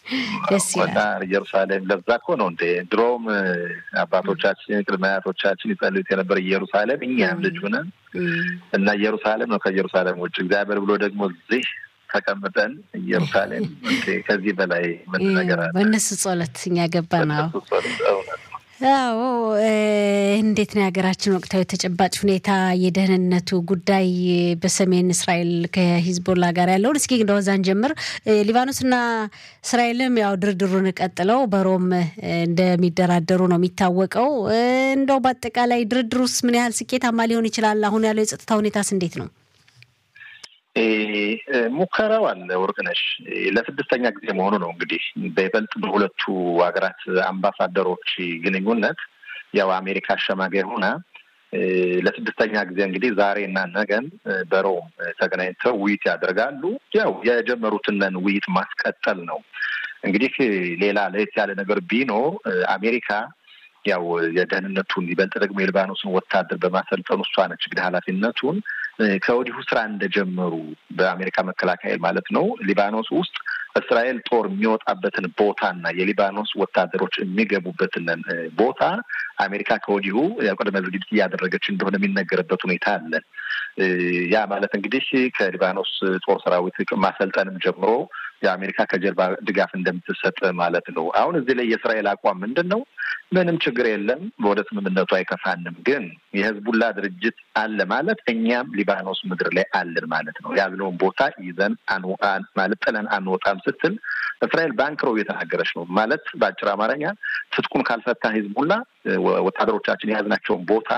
ደስ ይላል። እና ኢየሩሳሌም ለዛ እኮ ነው እንዴ ድሮም አባቶቻችን ቅድመ አያቶቻችን ይጸልዩት የነበረ ኢየሩሳሌም እኛም ልጅ ሆነን እና ኢየሩሳሌም ነው ከኢየሩሳሌም ውጭ እግዚአብሔር ብሎ ደግሞ እዚህ ተቀምጠን ኢየሩሳሌም ከዚህ በላይ ምን ነገር አለ? በእነሱ ጸሎት እኛ ገባ ነው። በእነሱ ጸሎት እውነት ነው። አዎ እንዴት ነው የሀገራችን ወቅታዊ ተጨባጭ ሁኔታ የደህንነቱ ጉዳይ በሰሜን እስራኤል ከሂዝቦላ ጋር ያለውን እስኪ እንደወዛን ጀምር። ሊባኖስና እስራኤልም ያው ድርድሩን ቀጥለው በሮም እንደሚደራደሩ ነው የሚታወቀው። እንደው በአጠቃላይ ድርድሩስ ምን ያህል ስኬታማ ሊሆን ይችላል? አሁን ያለው የጸጥታ ሁኔታስ እንዴት ነው? ሙከራው አለ ወርቅነሽ ለስድስተኛ ጊዜ መሆኑ ነው። እንግዲህ በይበልጥ በሁለቱ ሀገራት አምባሳደሮች ግንኙነት ያው አሜሪካ አሸማጋይ ሆና ለስድስተኛ ጊዜ እንግዲህ ዛሬ እና ነገን በሮም ተገናኝተው ውይይት ያደርጋሉ። ያው የጀመሩትንን ውይይት ማስቀጠል ነው። እንግዲህ ሌላ ለየት ያለ ነገር ቢኖር አሜሪካ ያው የደህንነቱን ይበልጥ ደግሞ የሊባኖስን ወታደር በማሰልጠኑ እሷ ነች እንግዲህ ኃላፊነቱን ከወዲሁ ስራ እንደጀመሩ በአሜሪካ መከላከያ ማለት ነው ሊባኖስ ውስጥ እስራኤል ጦር የሚወጣበትን ቦታና የሊባኖስ ወታደሮች የሚገቡበትን ቦታ አሜሪካ ከወዲሁ ቅድመ ዝግጅት እያደረገች እንደሆነ የሚነገርበት ሁኔታ አለ። ያ ማለት እንግዲህ ከሊባኖስ ጦር ሰራዊት ማሰልጠንም ጀምሮ የአሜሪካ ከጀርባ ድጋፍ እንደምትሰጥ ማለት ነው። አሁን እዚህ ላይ የእስራኤል አቋም ምንድን ነው? ምንም ችግር የለም፣ ወደ ስምምነቱ አይከፋንም። ግን የህዝቡላ ድርጅት አለ ማለት እኛም ሊባኖስ ምድር ላይ አለን ማለት ነው። ያዝነውን ቦታ ይዘን ማለት ጥለን አንወጣም ስትል እስራኤል ባንክሮ እየተናገረች ነው ማለት በአጭር አማርኛ ትጥቁን ካልፈታ ህዝቡላ ወታደሮቻችን የያዝናቸውን ቦታ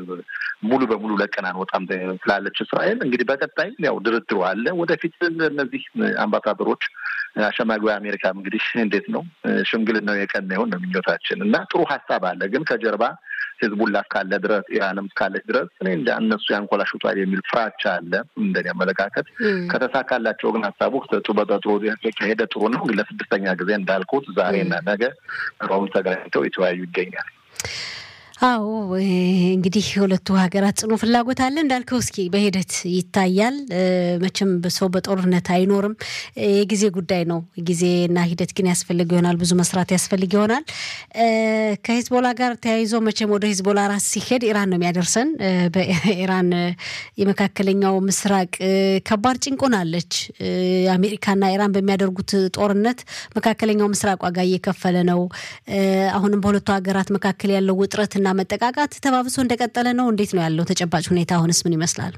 ሙሉ በሙሉ ለቀን አንወጣም ትላለች እስራኤል። እንግዲህ በቀጣይ ያው ድርድሩ አለ። ወደፊት እነዚህ አምባሳደሮች አሸማጊው አሜሪካም እንግዲህ እንዴት ነው ሽምግልናው የቀና ይሆን ነው ምኞታችን እና ጥሩ ሀሳብ አለ። ግን ከጀርባ ህዝቡላ እስካለ ድረስ ኢራንም እስካለች ድረስ እኔ እንደ እነሱ ያንኮላሹታል የሚል ፍራቻ አለ። እንደኔ አመለካከት ከተሳካላቸው ግን ሀሳቡ በጥሩ ከሄደ ጥሩ ነው። ግን ለስድስተኛ ጊዜ እንዳልኩት ዛሬና ነገ ሮም ተገናኝተው የተወያዩ ይገኛል። አዎ እንግዲህ የሁለቱ ሀገራት ጽኑ ፍላጎት አለ እንዳልከው፣ እስኪ በሂደት ይታያል። መቼም ሰው በጦርነት አይኖርም፣ የጊዜ ጉዳይ ነው። ጊዜና ሂደት ግን ያስፈልግ ይሆናል፣ ብዙ መስራት ያስፈልግ ይሆናል። ከሂዝቦላ ጋር ተያይዞ መቼም ወደ ሂዝቦላ ራስ ሲሄድ ኢራን ነው የሚያደርሰን። በኢራን የመካከለኛው ምስራቅ ከባድ ጭንቆናለች። አሜሪካና ኢራን በሚያደርጉት ጦርነት መካከለኛው ምስራቅ ዋጋ እየከፈለ ነው። አሁንም በሁለቱ ሀገራት መካከል ያለው ውጥረትና መጠቃቃት ተባብሶ እንደቀጠለ ነው። እንዴት ነው ያለው ተጨባጭ ሁኔታ? አሁንስ ምን ይመስላል?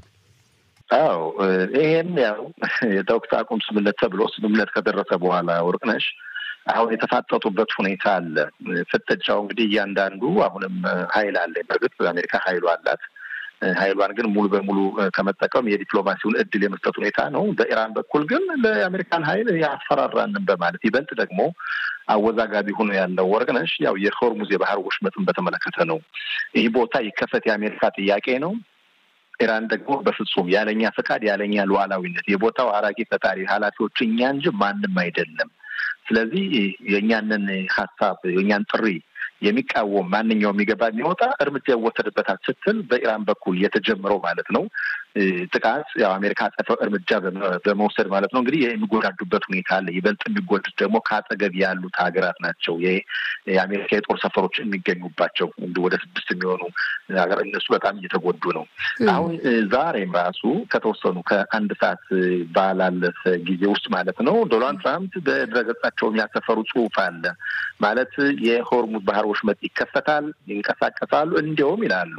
አዎ ይሄም ያው የተኩስ አቁም ስምምነት ተብሎ ስምምነት ከደረሰ በኋላ ወርቅነሽ አሁን የተፋጠጡበት ሁኔታ አለ። ፍጥጫው እንግዲህ እያንዳንዱ አሁንም ኃይል አለ። በእርግጥ አሜሪካ ኃይሉ አላት። ኃይሏን ግን ሙሉ በሙሉ ከመጠቀም የዲፕሎማሲውን እድል የመስጠት ሁኔታ ነው። በኢራን በኩል ግን ለአሜሪካን ኃይል ያስፈራራንን በማለት ይበልጥ ደግሞ አወዛጋቢ ሆኖ ያለው ወርቅነሽ ያው የሆርሙዝ የባህር ወሽመጥን በተመለከተ ነው። ይህ ቦታ ይከፈት የአሜሪካ ጥያቄ ነው። ኢራን ደግሞ በፍጹም ያለኛ ፈቃድ ያለኛ ሉዓላዊነት የቦታው አራቂ ፈጣሪ ኃላፊዎች እኛ እንጂ ማንም አይደለም። ስለዚህ የእኛንን ሀሳብ የእኛን ጥሪ የሚቃወም ማንኛውም የሚገባ የሚወጣ እርምጃ ይወሰድበታል ስትል በኢራን በኩል የተጀመረው ማለት ነው ጥቃት ያው አሜሪካ አጸፋው እርምጃ በመውሰድ ማለት ነው እንግዲህ የሚጎዳዱበት ሁኔታ አለ። ይበልጥ የሚጎዱት ደግሞ ከአጠገብ ያሉት ሀገራት ናቸው። የአሜሪካ የጦር ሰፈሮች የሚገኙባቸው ወደ ስድስት የሚሆኑ ሀገር እነሱ በጣም እየተጎዱ ነው። አሁን ዛሬም ራሱ ከተወሰኑ ከአንድ ሰዓት ባላለፈ ጊዜ ውስጥ ማለት ነው ዶናልድ ትራምፕ በድረገጻቸው የሚያሰፈሩ ጽሑፍ አለ ማለት የሆርሙዝ ባህር ወሽመጥ ይከፈታል፣ ይንቀሳቀሳሉ። እንዲያውም ይላሉ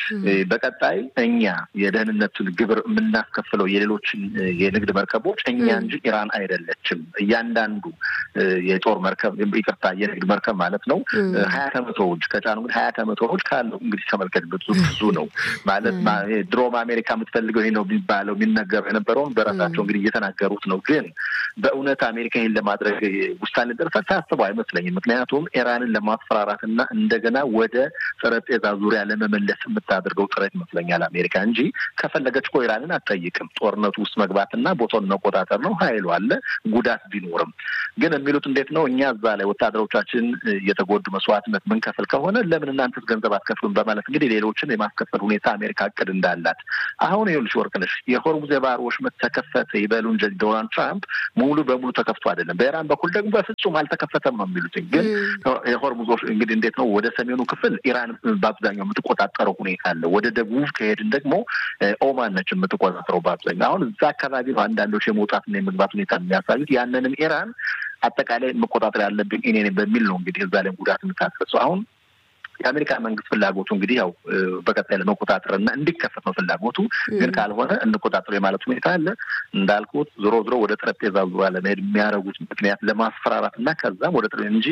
በቀጣይ እኛ የደህንነቱን ግብር የምናስከፍለው የሌሎችን የንግድ መርከቦች እኛ እንጂ ኢራን አይደለችም። እያንዳንዱ የጦር መርከብ ይቅርታ፣ የንግድ መርከብ ማለት ነው ሀያ ከመቶዎች ከጫኑ እንግዲህ ሀያ ከመቶዎች ካለው እንግዲህ ተመልከት፣ ብዙ ብዙ ነው ማለት ድሮም አሜሪካ የምትፈልገው ይሄ ነው የሚባለው የሚነገረው የነበረውን በራሳቸው እንግዲህ እየተናገሩት ነው። ግን በእውነት አሜሪካ ይህን ለማድረግ ውሳኔ ደርሳ ታስበው አይመስለኝም። ምክንያቱም ኢራንን ለማስፈራራት እና እንደገና ወደ ጠረጴዛ ዙሪያ ለመመለስ የምታደርገው ጥረት ይመስለኛል አሜሪካ እንጂ ከፈለገ ከፈለገች እኮ ኢራንን አትጠይቅም። ጦርነቱ ውስጥ መግባትና ቦታውን መቆጣጠር ነው። ኃይሉ አለ ጉዳት ቢኖርም ግን የሚሉት እንዴት ነው እኛ እዛ ላይ ወታደሮቻችን እየተጎዱ መስዋዕትነት ምንከፍል ከሆነ ለምን እናንተስ ገንዘብ አትከፍሉም? በማለት እንግዲህ ሌሎችን የማስከፈል ሁኔታ አሜሪካ እቅድ እንዳላት አሁን ይኸውልሽ ወርቅነሽ የሆርሙዝ የባህር ወሽመጥ ተከፈተ ይበሉ እንጂ ዶናልድ ትራምፕ ሙሉ በሙሉ ተከፍቶ አይደለም። በኢራን በኩል ደግሞ በፍጹም አልተከፈተም ነው የሚሉት። ግን የሆርሙዝ እንግዲህ እንዴት ነው ወደ ሰሜኑ ክፍል ኢራን በአብዛኛው የምትቆጣጠረው ሁኔታ አለ። ወደ ደቡብ ከሄድን ደግሞ ኦማን ነች የምትቆጣጠረው በአብዛኛው። አሁን እዛ አካባቢ ነው አንዳንዶች የመውጣትና የመግባት ሁኔታ የሚያሳዩት። ያንንም ኢራን አጠቃላይ መቆጣጠር ያለብኝ እኔ በሚል ነው እንግዲህ እዛ ላይ ጉዳት የምታደርሰው አሁን የአሜሪካ መንግስት ፍላጎቱ እንግዲህ ያው በቀጣይ ለመቆጣጠር እና እንዲከፈት ነው ፍላጎቱ። ግን ካልሆነ እንቆጣጠሩ የማለት ሁኔታ አለ። እንዳልኩት ዞሮ ዞሮ ወደ ጠረጴዛ ዙሪያ ለመሄድ የሚያደርጉት ምክንያት ለማስፈራራት እና ከዛም ወደ እንጂ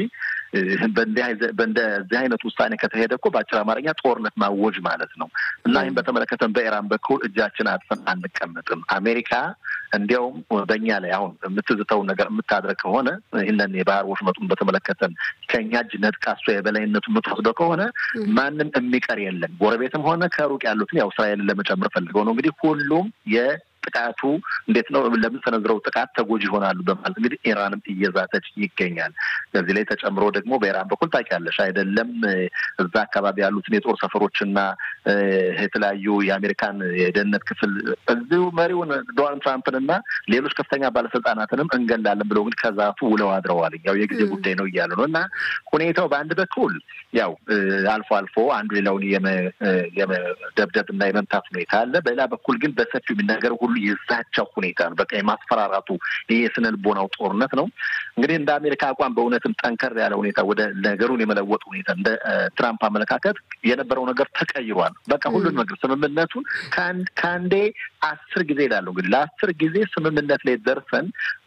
በእንደዚህ አይነት ውሳኔ ከተሄደ እኮ በአጭር አማርኛ ጦርነት ማወጅ ማለት ነው እና ይህም በተመለከተ በኢራን በኩል እጃችን አጥፈን አንቀመጥም። አሜሪካ እንዲያውም በእኛ ላይ አሁን የምትዝተውን ነገር የምታድረግ ከሆነ ይህንን የባህር ወሽመጡን በተመለከተ ከእኛ እጅ ነጥቃ እሷ የበላይነቱ የምትወስደው ከሆነ ማንም የሚቀር የለም። ጎረቤትም ሆነ ከሩቅ ያሉትን ያው እስራኤልን ለመጨመር ፈልገው ነው እንግዲህ ሁሉም የ ጥቃቱ እንዴት ነው ለምንሰነዝረው ጥቃት ተጎጂ ይሆናሉ በማለት እንግዲህ ኢራንም እየዛተች ይገኛል። በዚህ ላይ ተጨምሮ ደግሞ በኢራን በኩል ታውቂያለሽ አይደለም እዛ አካባቢ ያሉትን የጦር ሰፈሮችና የተለያዩ የአሜሪካን የደህንነት ክፍል እዚሁ መሪውን ዶናልድ ትራምፕን እና ሌሎች ከፍተኛ ባለስልጣናትንም እንገላለን ብለው እንግዲህ ከዛቱ ውለው አድረዋል። ያው የጊዜ ጉዳይ ነው እያሉ ነው እና ሁኔታው በአንድ በኩል ያው አልፎ አልፎ አንዱ ሌላውን የመደብደብ እና የመምታት ሁኔታ አለ። በሌላ በኩል ግን በሰፊው የሚናገረው ሁሉ የዛቻው ሁኔታ ነው። በቃ የማስፈራራቱ ይሄ የስነ ልቦናው ጦርነት ነው። እንግዲህ እንደ አሜሪካ አቋም በእውነትም ጠንከር ያለ ሁኔታ ወደ ነገሩን የመለወጥ ሁኔታ እንደ ትራምፕ አመለካከት የነበረው ነገር ተቀይሯል። በቃ ሁሉን ነገር ስምምነቱን ከአንዴ አስር ጊዜ ይላሉ እንግዲህ ለአስር ጊዜ ስምምነት ላይ ደርሰን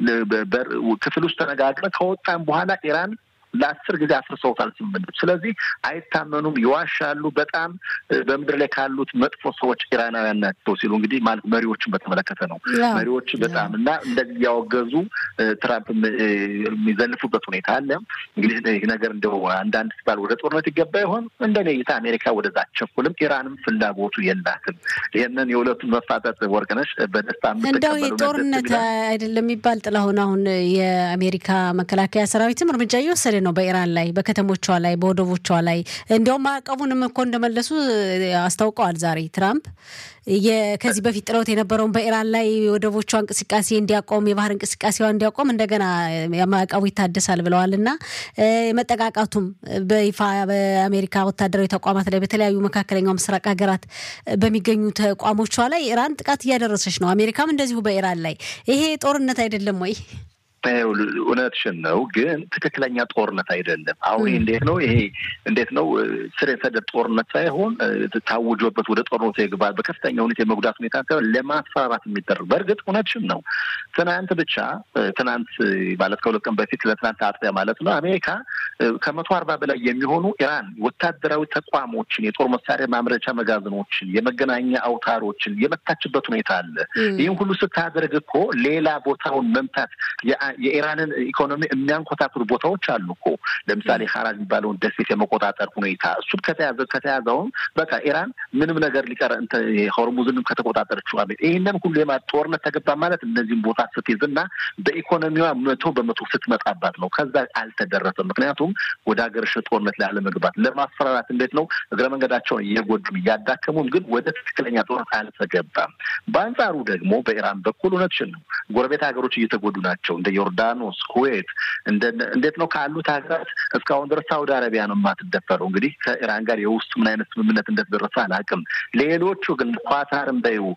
ክፍል ውስጥ ተነጋግረን ከወጣን በኋላ ኢራን ለአስር ጊዜ አፍርሰውታል ስምምነቱ። ስለዚህ አይታመኑም፣ ይዋሻሉ። በጣም በምድር ላይ ካሉት መጥፎ ሰዎች ኢራናውያን ናቸው ሲሉ እንግዲህ ማለት መሪዎችን በተመለከተ ነው። መሪዎች በጣም እና እንደዚህ እያወገዙ ትራምፕ የሚዘልፉበት ሁኔታ አለ። እንግዲህ ይህ ነገር እንደው አንዳንድ ሲባል ወደ ጦርነት ይገባ ይሆን? እንደኔ እይታ አሜሪካ ወደዛ አትቸኩልም። ኢራንም ፍላጎቱ የላትም። ይህንን የሁለቱን መፋጠጥ ወርቅነሽ በደስታ እንደው ጦርነት አይደለም የሚባል ጥላሁን፣ አሁን የአሜሪካ መከላከያ ሰራዊትም እርምጃ እየወሰደ ነው በኢራን ላይ በከተሞቿ ላይ በወደቦቿ ላይ እንዲያውም ማዕቀቡንም እኮ እንደመለሱ አስታውቀዋል ዛሬ ትራምፕ ከዚህ በፊት ጥለውት የነበረውን በኢራን ላይ ወደቦቿ እንቅስቃሴ እንዲያቆም የባህር እንቅስቃሴዋ እንዲያቆም እንደገና ማዕቀቡ ይታደሳል ብለዋል እና መጠቃቃቱም በይፋ በአሜሪካ ወታደራዊ ተቋማት ላይ በተለያዩ መካከለኛው ምስራቅ ሀገራት በሚገኙ ተቋሞቿ ላይ ኢራን ጥቃት እያደረሰች ነው። አሜሪካም እንደዚሁ በኢራን ላይ ይሄ ጦርነት አይደለም ወይ? እውነትሽን ነው፣ ግን ትክክለኛ ጦርነት አይደለም። አሁን ይሄ እንዴት ነው ይሄ እንዴት ነው ስር የሰደድ ጦርነት ሳይሆን ታውጆበት ወደ ጦርነት ይግባል በከፍተኛ ሁኔታ የመጉዳት ሁኔታ ሳይሆን ለማስፈራራት የሚደረግ በእርግጥ እውነትሽን ነው። ትናንት ብቻ ትናንት ማለት ከሁለት ቀን በፊት ለትናንት አጥቢያ ማለት ነው አሜሪካ ከመቶ አርባ በላይ የሚሆኑ ኢራን ወታደራዊ ተቋሞችን፣ የጦር መሳሪያ ማምረቻ መጋዘኖችን፣ የመገናኛ አውታሮችን የመታችበት ሁኔታ አለ። ይህም ሁሉ ስታደርግ እኮ ሌላ ቦታውን መምታት የኢራንን ኢኮኖሚ የሚያንኮታክሉ ቦታዎች አሉ እኮ ለምሳሌ ሀራጅ የሚባለውን ደሴት የመቆጣጠር ሁኔታ እሱም ከተያዘ ከተያዘውም በቃ ኢራን ምንም ነገር ሊቀር ሆርሙዝንም ከተቆጣጠረችው አሜ ይህንን ሁሉ የማ ጦርነት ተገባ ማለት እነዚህም ቦታ ስትይዝና በኢኮኖሚዋ መቶ በመቶ ስትመጣባት ነው። ከዛ አልተደረሰም። ምክንያቱም ወደ ሀገር ሽ ጦርነት ላይ አለመግባት ለማስፈራራት እንዴት ነው እግረ መንገዳቸውን እየጎዱም እያዳከሙም፣ ግን ወደ ትክክለኛ ጦርነት አልተገባም። በአንጻሩ ደግሞ በኢራን በኩል እውነትሽን ነው ጎረቤት ሀገሮች እየተጎዱ ናቸው እንደ ዮርዳኖስ፣ ኩዌት እንዴት ነው ካሉት ሀገራት እስካሁን ድረስ ሳውዲ አረቢያ ነው የማትደፈረው። እንግዲህ ከኢራን ጋር የውስጥ ምን አይነት ስምምነት እንደተደረሰ አላውቅም። ሌሎቹ ግን ኳታርም በይው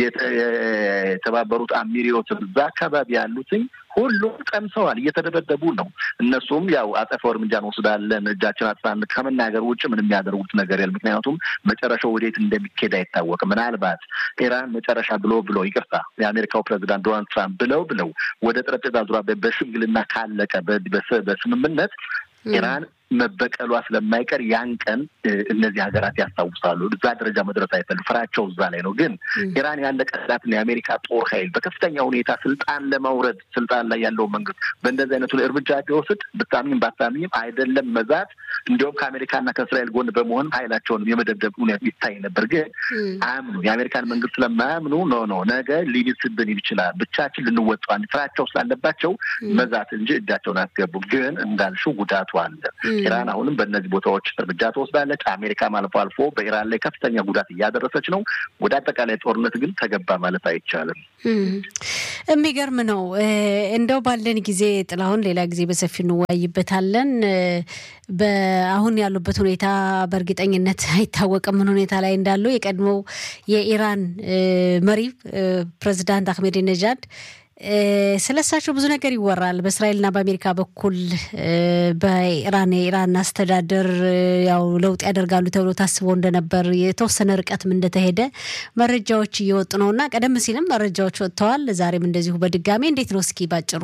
የተባበሩት አሚሪዮት እዛ አካባቢ ያሉትኝ ሁሉም ቀምሰዋል፣ እየተደበደቡ ነው። እነሱም ያው አጸፋው እርምጃ እንወስዳለን እጃችን አጥፋን ከመናገር ውጭ ምን የሚያደርጉት ነገር የለም። ምክንያቱም መጨረሻው ወዴት እንደሚኬድ አይታወቅም። ምናልባት ኢራን መጨረሻ ብሎ ብሎ ይቅርታ፣ የአሜሪካው ፕሬዚዳንት ዶናልድ ትራምፕ ብለው ብለው ወደ ጠረጴዛ ዙሪያ በሽምግልና ካለቀ በስምምነት ኢራን መበቀሏ ስለማይቀር ያን ቀን እነዚህ ሀገራት ያስታውሳሉ። እዛ ደረጃ መድረስ አይፈልም። ፍራቸው እዛ ላይ ነው። ግን ኢራን ያለቀላትን የአሜሪካ ጦር ኃይል በከፍተኛ ሁኔታ ስልጣን ለማውረድ ስልጣን ላይ ያለው መንግስት በእንደዚህ አይነቱ እርምጃ ቢወስድ ብታምኝም ባታምኝም አይደለም መዛት፣ እንዲሁም ከአሜሪካና ከእስራኤል ጎን በመሆን ኃይላቸውን የመደብደብ ሁኔታ ይታይ ነበር። ግን አያምኑ የአሜሪካን መንግስት ስለማያምኑ ኖ ኖ ነገ ሊብስብን ይችላል ብቻችን ልንወጣዋል ፍራቸው ስላለባቸው መዛት እንጂ እጃቸውን አስገቡም። ግን እንዳልሽው ጉዳቱ አለ። ኢራን አሁንም በእነዚህ ቦታዎች እርምጃ ትወስዳለች። አሜሪካም አልፎ አልፎ በኢራን ላይ ከፍተኛ ጉዳት እያደረሰች ነው። ወደ አጠቃላይ ጦርነት ግን ተገባ ማለት አይቻልም። የሚገርም ነው። እንደው ባለን ጊዜ ጥላሁን፣ ሌላ ጊዜ በሰፊው እንወያይበታለን። በአሁን ያሉበት ሁኔታ በእርግጠኝነት አይታወቅም ምን ሁኔታ ላይ እንዳሉ። የቀድሞው የኢራን መሪ ፕሬዚዳንት አህሜድ ነጃድ ስለ እሳቸው ብዙ ነገር ይወራል። በእስራኤልና በአሜሪካ በኩል በኢራን የኢራን አስተዳደር ያው ለውጥ ያደርጋሉ ተብሎ ታስቦ እንደነበር የተወሰነ ርቀትም እንደተሄደ መረጃዎች እየወጡ ነው እና ቀደም ሲልም መረጃዎች ወጥተዋል። ዛሬም እንደዚሁ በድጋሚ እንዴት ነው እስኪ ባጭሩ?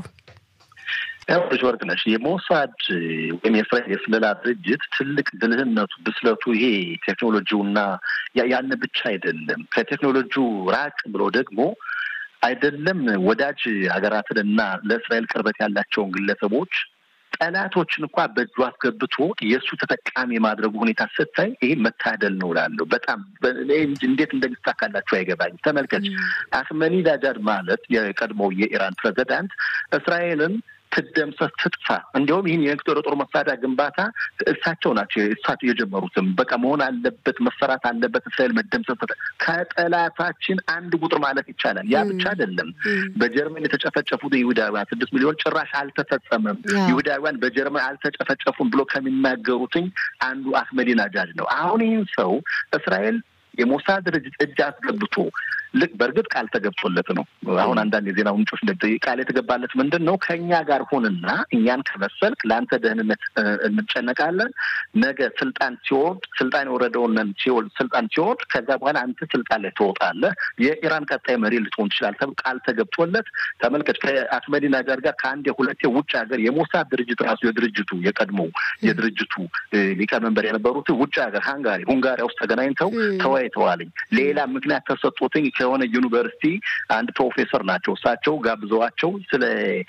ያውሽ ወርቅ ነሽ የሞሳድ ወይም የእስራኤል የስለላ ድርጅት ትልቅ ብልህነቱ ብስለቱ ይሄ ቴክኖሎጂውና ያን ብቻ አይደለም። ከቴክኖሎጂው ራቅ ብሎ ደግሞ አይደለም ወዳጅ ሀገራትንና ለእስራኤል ቅርበት ያላቸውን ግለሰቦች ጠላቶችን እንኳ በእጁ አስገብቶ የእሱ ተጠቃሚ የማድረጉ ሁኔታ ስታይ ይሄ መታደል ነው እላለሁ። በጣም እንዴት እንደሚሳካላቸው አይገባኝ። ተመልከች፣ አህመዲነጃድ ማለት የቀድሞው የኢራን ፕሬዚዳንት እስራኤልን ትደምሰስ ትጥፋ። እንዲሁም ይህን የጦር ጦር መሳሪያ ግንባታ እሳቸው ናቸው እሳቸው የጀመሩትም። በቃ መሆን አለበት መሰራት አለበት እስራኤል መደምሰስ ከጠላታችን አንድ ቁጥር ማለት ይቻላል። ያ ብቻ አይደለም። በጀርመን የተጨፈጨፉት ይሁዳውያን ስድስት ሚሊዮን ጭራሽ አልተፈጸመም፣ ይሁዳውያን በጀርመን አልተጨፈጨፉም ብሎ ከሚናገሩትኝ አንዱ አህመዲነጃድ ነው። አሁን ይህን ሰው እስራኤል የሞሳድ ድርጅት እጅ አስገብቶ ልክ በእርግጥ ቃል ተገብቶለት ነው። አሁን አንዳንድ የዜና ምንጮች እንደ ቃል የተገባለት ምንድን ነው? ከእኛ ጋር ሁንና እኛን ከመሰልክ ለአንተ ደህንነት እንጨነቃለን። ነገ ስልጣን ሲወርድ ስልጣን የወረደውን ሲወርድ ስልጣን ሲወርድ ከዛ በኋላ አንተ ስልጣን ላይ ትወጣለህ፣ የኢራን ቀጣይ መሪ ልትሆን ትችላለህ ተብሎ ቃል ተገብቶለት ተመልከች። ከአህመዲነጃድ ጋር ከአንድ የሁለት የውጭ ሀገር የሞሳድ ድርጅት ራሱ የድርጅቱ የቀድሞው የድርጅቱ ሊቀመንበር የነበሩት ውጭ ሀገር ሃንጋሪ ሁንጋሪያ ውስጥ ተገናኝተው ተወያይተዋልኝ። ሌላ ምክንያት ተሰጦትኝ ከሆነ ዩኒቨርሲቲ አንድ ፕሮፌሰር ናቸው። እሳቸው ጋብዘዋቸው ስለ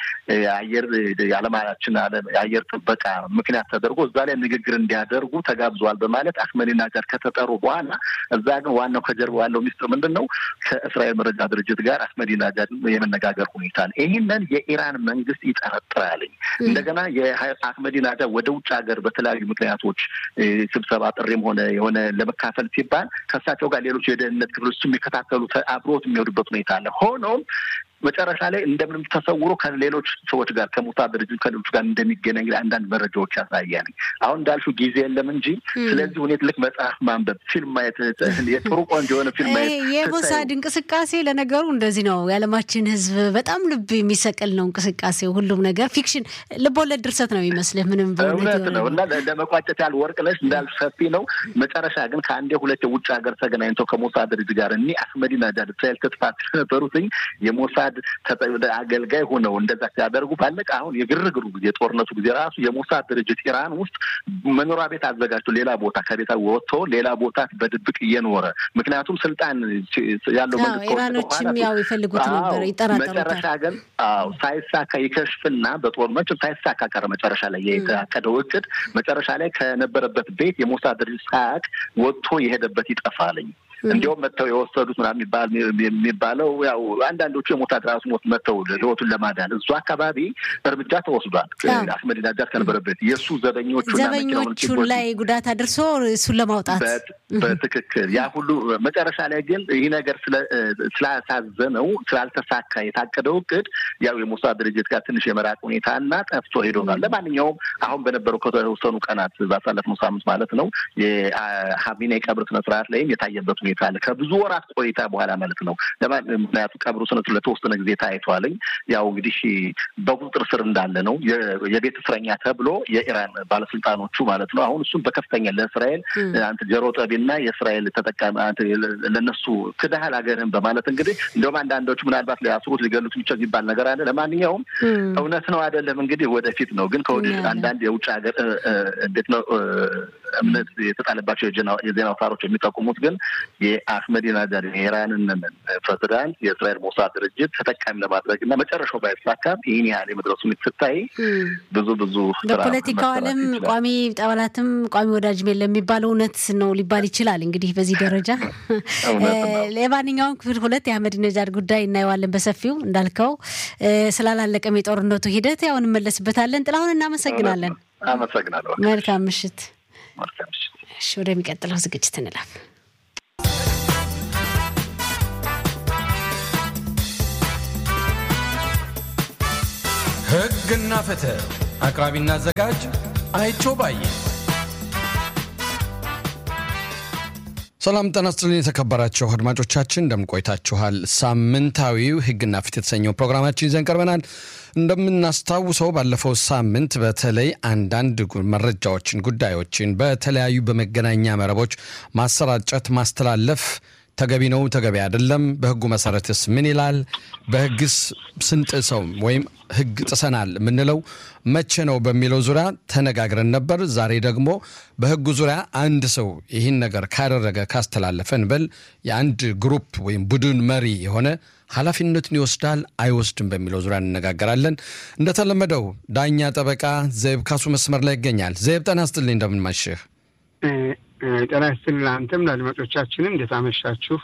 አየር የዓለማችን የአየር ጥበቃ ምክንያት ተደርጎ እዛ ላይ ንግግር እንዲያደርጉ ተጋብዘዋል በማለት አህመዲነጃድ ከተጠሩ በኋላ እዛ ግን ዋናው ከጀርባ ያለው ሚስጥር ምንድን ነው? ከእስራኤል መረጃ ድርጅት ጋር አህመዲነጃድ የመነጋገር ሁኔታ ነው። ይህንን የኢራን መንግስት ይጠረጥራልኝ። እንደገና የአህመዲነጃድ ወደ ውጭ ሀገር በተለያዩ ምክንያቶች ስብሰባ ጥሪም ሆነ የሆነ ለመካፈል ሲባል ከእሳቸው ጋር ሌሎች የደህንነት ክፍሎች የሚከታተሉ አብሮት የሚሄዱበት ሁኔታ አለ። ሆኖም መጨረሻ ላይ እንደምንም ተሰውሮ ከሌሎች ሰዎች ጋር ከሞሳድ ድርጅት ከሌሎች ጋር እንደሚገናኝ አንዳንድ መረጃዎች ያሳያል። አሁን እንዳልሽው ጊዜ የለም እንጂ ስለዚህ ሁኔታ ልክ መጽሐፍ ማንበብ፣ ፊልም ማየት፣ የጥሩ ቆንጆ የሆነ ፊልም ማየት የሞሳድ እንቅስቃሴ ለነገሩ እንደዚህ ነው። የዓለማችን ሕዝብ በጣም ልብ የሚሰቅል ነው እንቅስቃሴ። ሁሉም ነገር ፊክሽን፣ ልቦለድ ድርሰት ነው የሚመስልህ። ምንም እውነት ነው እና ለመቋጨት ያህል ወርቅ ነሽ እንዳልሽ ሰፊ ነው። መጨረሻ ግን ከአንዴ ሁለት የውጭ ሀገር ተገናኝተው ከሞሳድ ድርጅት ጋር እኒ አህመዲነጃድ እስራኤል ትጥፋት ነበሩትኝ የሞሳድ አገልጋይ ሆነው እንደዛ ሲያደርጉ ባለቀ አሁን የግርግሩ ጊዜ የጦርነቱ ጊዜ ራሱ የሞሳድ ድርጅት ኢራን ውስጥ መኖሪያ ቤት አዘጋጅቶ ሌላ ቦታ ከቤታ ወጥቶ ሌላ ቦታ በድብቅ እየኖረ ምክንያቱም ስልጣን ያለው መንግስት ኢራኖችም ያው ይፈልጉት ነበር ይጠራጠሩታል። መጨረሻ ግን አዎ ሳይሳካ ይከሽፍና በጦር መቼም ሳይሳካ ቀረ። መጨረሻ ላይ የተካሄደው እቅድ መጨረሻ ላይ ከነበረበት ቤት የሞሳድ ድርጅት ሳያውቅ ወጥቶ የሄደበት ይጠፋልኝ። እንዲሁም መጥተው የወሰዱት ምናምን የሚባለው ያው አንዳንዶቹ የሞሳድ ራሱ ሞት መጥተው ህይወቱን ለማዳን እሱ አካባቢ እርምጃ ተወስዷል። አህመዲነጃድ ከነበረበት የእሱ ዘበኞቹ ዘበኞቹ ላይ ጉዳት አድርሶ እሱን ለማውጣት በትክክል ያ ሁሉ መጨረሻ ላይ ግን ይህ ነገር ስላሳዘነው ስላልተሳካ የታቀደው እቅድ ያው የሞሳድ ድርጅት ጋር ትንሽ የመራቅ ሁኔታ እና ጠፍቶ ሄዶናል። ለማንኛውም አሁን በነበረው ከተወሰኑ ቀናት ባሳለፍነው ሳምንት ማለት ነው የሀቢኔ ቀብር ስነስርዓት ላይም የታየበት ሁኔታ ሁኔታ አለ። ከብዙ ወራት ቆይታ በኋላ ማለት ነው። ምክንያቱም ቀብሩ ስነቱ ለተወሰነ ጊዜ ታይቷልኝ። ያው እንግዲህ በቁጥጥር ስር እንዳለ ነው የቤት እስረኛ ተብሎ የኢራን ባለስልጣኖቹ ማለት ነው። አሁን እሱም በከፍተኛ ለእስራኤል አንተ ጀሮ ጠቢና የእስራኤል ተጠቃሚ ለነሱ ክዳህል ሀገርህን በማለት እንግዲህ እንደውም አንዳንዶቹ ምናልባት ሊያስሩት ሊገሉት የሚችል የሚባል ነገር አለ። ለማንኛውም እውነት ነው አይደለም እንግዲህ ወደፊት ነው። ግን ከወዲህ አንዳንድ የውጭ ሀገር እንዴት ነው እምነት የተጣለባቸው የዜና አውታሮች የሚጠቁሙት ግን የአህመዲናጃድ የኢራንን ፕሬዚዳንት የእስራኤል ሞሳድ ድርጅት ተጠቃሚ ለማድረግ እና መጨረሻው ባይሳካም ይህን ያህል የመድረሱ ስታይ ብዙ ብዙ በፖለቲካው ዓለም ቋሚ ጠባላትም ቋሚ ወዳጅም የለም የሚባለው እውነት ነው ሊባል ይችላል። እንግዲህ በዚህ ደረጃ ለማንኛውም ክፍል ሁለት የአህመዲነጃድ ጉዳይ እናየዋለን በሰፊው እንዳልከው ስላላለቀም የጦርነቱ ሂደት ያው እንመለስበታለን። ጥላሁን እናመሰግናለን። አመሰግናለሁ። መልካም ምሽት። እሺ ወደሚቀጥለው ዝግጅት እንላፍ። ሕግና ፍትህ አቅራቢና አዘጋጅ አይቸው ባየ። ሰላም ጤና ይስጥልኝ የተከበራችሁ አድማጮቻችን እንደምን ቆይታችኋል? ሳምንታዊው ሕግና ፍትህ የተሰኘው ፕሮግራማችን ይዘን ቀርበናል። እንደምናስታውሰው ባለፈው ሳምንት በተለይ አንዳንድ መረጃዎችን፣ ጉዳዮችን በተለያዩ በመገናኛ መረቦች ማሰራጨት፣ ማስተላለፍ ተገቢ ነው፣ ተገቢ አይደለም፣ በህጉ መሰረትስ ምን ይላል፣ በህግስ ስንጥሰው ወይም ህግ ጥሰናል የምንለው መቼ ነው በሚለው ዙሪያ ተነጋግረን ነበር። ዛሬ ደግሞ በህጉ ዙሪያ አንድ ሰው ይህን ነገር ካደረገ ካስተላለፈ እንበል የአንድ ግሩፕ ወይም ቡድን መሪ የሆነ ኃላፊነቱን ይወስዳል አይወስድም በሚለው ዙሪያ እንነጋገራለን። እንደተለመደው ዳኛ ጠበቃ ዘይብ ካሱ መስመር ላይ ይገኛል። ዘይብ ጤና ይስጥልኝ፣ እንደምንማሽህ ጤና ይስጥልኝ። አንተም ለአድማጮቻችንም እንዴት አመሻችሁ?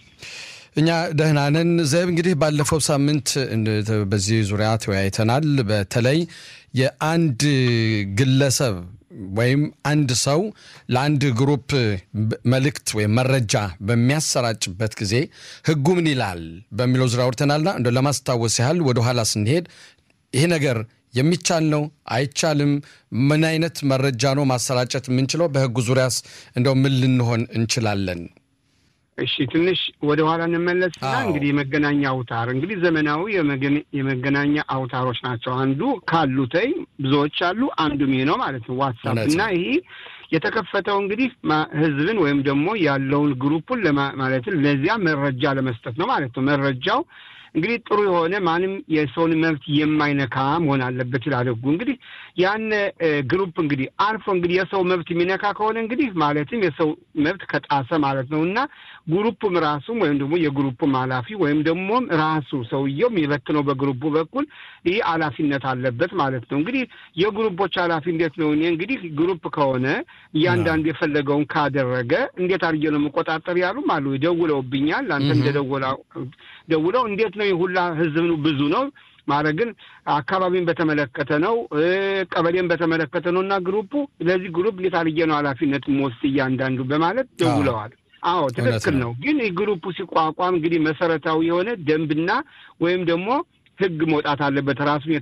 እኛ ደህና ነን። ዘይብ እንግዲህ ባለፈው ሳምንት በዚህ ዙሪያ ተወያይተናል። በተለይ የአንድ ግለሰብ ወይም አንድ ሰው ለአንድ ግሩፕ መልእክት ወይም መረጃ በሚያሰራጭበት ጊዜ ህጉ ምን ይላል በሚለው ዙሪያ አውርተናልና እንደ ለማስታወስ ያህል ወደኋላ ስንሄድ ይሄ ነገር የሚቻል ነው አይቻልም? ምን አይነት መረጃ ነው ማሰራጨት የምንችለው? በህጉ ዙሪያስ እንደው ምን ልንሆን እንችላለን? እሺ ትንሽ ወደ ኋላ እንመለስና እንግዲህ የመገናኛ አውታር እንግዲህ ዘመናዊ የመገናኛ አውታሮች ናቸው። አንዱ ካሉተይ ብዙዎች አሉ፣ አንዱም ይሄ ነው ማለት ነው ዋትሳፕ እና ይሄ የተከፈተው እንግዲህ ህዝብን ወይም ደግሞ ያለውን ግሩፑን ማለትም ለዚያ መረጃ ለመስጠት ነው ማለት ነው። መረጃው እንግዲህ ጥሩ የሆነ ማንም የሰውን መብት የማይነካ መሆን አለበት ይላል ህጉ። እንግዲህ ያን ግሩፕ እንግዲህ አልፎ እንግዲህ የሰው መብት የሚነካ ከሆነ እንግዲህ ማለትም የሰው መብት ከጣሰ ማለት ነው እና ግሩፕም ራሱም ወይም ደግሞ የግሩፕም ኃላፊ ወይም ደግሞ ራሱ ሰውየው የሚበትነው በግሩፑ በኩል ይህ ኃላፊነት አለበት ማለት ነው። እንግዲህ የግሩፖች ኃላፊ እንዴት ነው? እኔ እንግዲህ ግሩፕ ከሆነ እያንዳንዱ የፈለገውን ካደረገ እንዴት አድርጌ ነው የምቆጣጠር ያሉም አሉ። ደውለውብኛል። አንተ እንደደወላ ደውለው እንዴት ነው ሁላ ህዝብ ብዙ ነው ማለት ግን አካባቢን በተመለከተ ነው፣ ቀበሌን በተመለከተ ነው እና ግሩፑ ለዚህ ግሩፕ እንዴት አድርጌ ነው ኃላፊነት የምወስድ እያንዳንዱ በማለት ደውለዋል። አዎ ትክክል ነው። ግን ግሩፑ ሲቋቋም እንግዲህ መሰረታዊ የሆነ ደንብና ወይም ደግሞ ህግ መውጣት አለበት ራሱን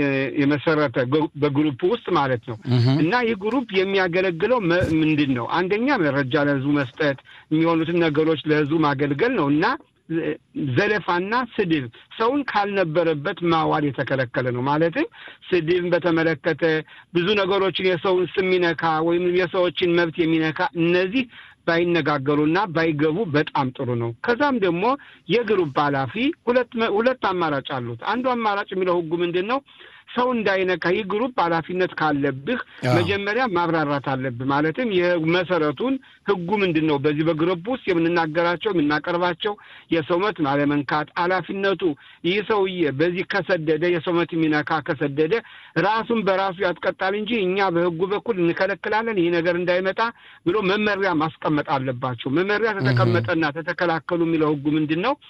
የመሰረተ በግሩፕ ውስጥ ማለት ነው። እና ይህ ግሩፕ የሚያገለግለው ምንድን ነው? አንደኛ መረጃ ለህዝቡ መስጠት፣ የሚሆኑትን ነገሮች ለህዝቡ ማገልገል ነው እና ዘለፋና ስድብ ሰውን ካልነበረበት ማዋል የተከለከለ ነው። ማለትም ስድብን በተመለከተ ብዙ ነገሮችን የሰውን ስም የሚነካ ወይም የሰዎችን መብት የሚነካ እነዚህ ባይነጋገሩና ባይገቡ በጣም ጥሩ ነው። ከዛም ደግሞ የግሩፕ ኃላፊ ሁለት ሁለት አማራጭ አሉት። አንዱ አማራጭ የሚለው ህጉ ምንድን ነው? ሰው እንዳይነካ ይህ ግሩፕ ኃላፊነት ካለብህ መጀመሪያ ማብራራት አለብህ። ማለትም የመሰረቱን ህጉ ምንድን ነው? በዚህ በግሩፕ ውስጥ የምንናገራቸው የምናቀርባቸው የሰው መብት አለመንካት ኃላፊነቱ ይህ ሰውዬ በዚህ ከሰደደ የሰው መብት የሚነካ ከሰደደ ራሱን በራሱ ያስቀጣል እንጂ እኛ በህጉ በኩል እንከለክላለን ይህ ነገር እንዳይመጣ ብሎ መመሪያ ማስቀመጥ አለባቸው። መመሪያ ተተቀመጠና ተተከላከሉ የሚለው ህጉ ምንድን ነው?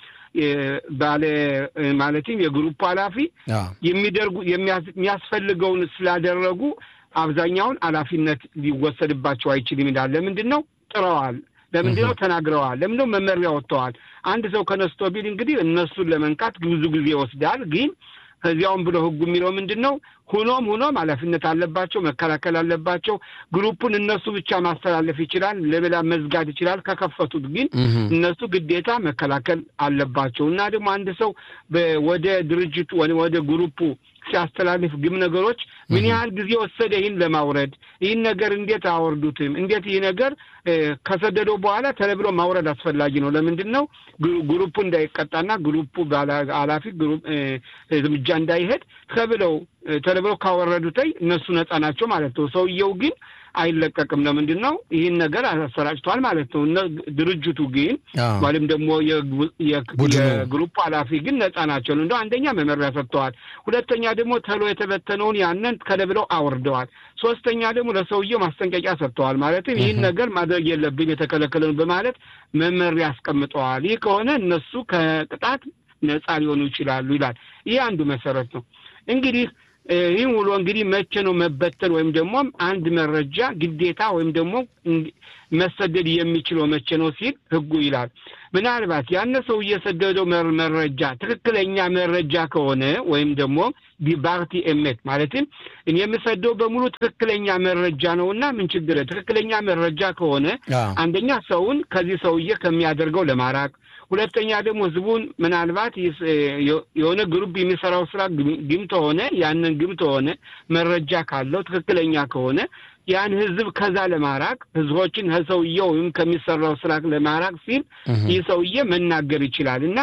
ባለ ማለትም የግሩፕ ኃላፊ የሚደርጉ የሚያስፈልገውን ስላደረጉ አብዛኛውን ኃላፊነት ሊወሰድባቸው አይችልም ይላል። ለምንድን ነው ጥረዋል? ለምንድን ነው ተናግረዋል? ለምንድን ነው መመሪያ ወጥተዋል? አንድ ሰው ከነስቶ ቢል እንግዲህ እነሱን ለመንካት ብዙ ጊዜ ይወስዳል። ግን ከዚያውም ብሎ ህጉ የሚለው ምንድን ነው? ሁኖም ሁኖም ኃላፊነት አለባቸው፣ መከላከል አለባቸው። ግሩፑን እነሱ ብቻ ማስተላለፍ ይችላል፣ ለሌላ መዝጋት ይችላል። ከከፈቱት ግን እነሱ ግዴታ መከላከል አለባቸው እና ደግሞ አንድ ሰው ወደ ድርጅቱ ወደ ግሩፑ ሲያስተላልፍ ግም ነገሮች ምን ያህል ጊዜ ወሰደ ይህን ለማውረድ? ይህን ነገር እንዴት አወርዱትም? እንዴት ይህ ነገር ከሰደደው በኋላ ተለብሎ ማውረድ አስፈላጊ ነው። ለምንድን ነው ግሩፑ እንዳይቀጣና ግሩፑ ኃላፊ እርምጃ እንዳይሄድ ተብለው ተለብለው ካወረዱተይ እነሱ ነፃ ናቸው ማለት ነው። ሰውየው ግን አይለቀቅም። ለምንድን ነው ይህን ነገር አሰራጭቷል ማለት ነው። ድርጅቱ ግን ወይም ደግሞ የግሩፕ ኃላፊ ግን ነፃ ናቸው። እንደ አንደኛ መመሪያ ሰጥተዋል። ሁለተኛ ደግሞ ተሎ የተበተነውን ያንን ከለብለው አውርደዋል። ሶስተኛ ደግሞ ለሰውየው ማስጠንቀቂያ ሰጥተዋል። ማለትም ይህን ነገር ማድረግ የለብን የተከለከለ ነው በማለት መመሪያ አስቀምጠዋል። ይህ ከሆነ እነሱ ከቅጣት ነፃ ሊሆኑ ይችላሉ ይላል። ይህ አንዱ መሰረት ነው እንግዲህ ይህም ውሎ እንግዲህ መቼ ነው መበተን ወይም ደግሞ አንድ መረጃ ግዴታ ወይም ደግሞ መሰደድ የሚችለው መቼ ነው ሲል ህጉ ይላል። ምናልባት ያነ ሰው እየሰደደው መረጃ ትክክለኛ መረጃ ከሆነ ወይም ደግሞ ዲባርቲ ኤሜት ማለትም እኔ የምሰደው በሙሉ ትክክለኛ መረጃ ነው እና ምን ችግር ትክክለኛ መረጃ ከሆነ አንደኛ ሰውን ከዚህ ሰውዬ ከሚያደርገው ለማራቅ ሁለተኛ ደግሞ ህዝቡን ምናልባት የሆነ ግሩፕ የሚሰራው ስራ ግም ተሆነ ያንን ግም ተሆነ መረጃ ካለው ትክክለኛ ከሆነ ያን ህዝብ ከዛ ለማራቅ ህዝቦችን ከሰውየው ወይም ከሚሰራው ስራ ለማራቅ ሲል ይህ ሰውዬ መናገር ይችላል እና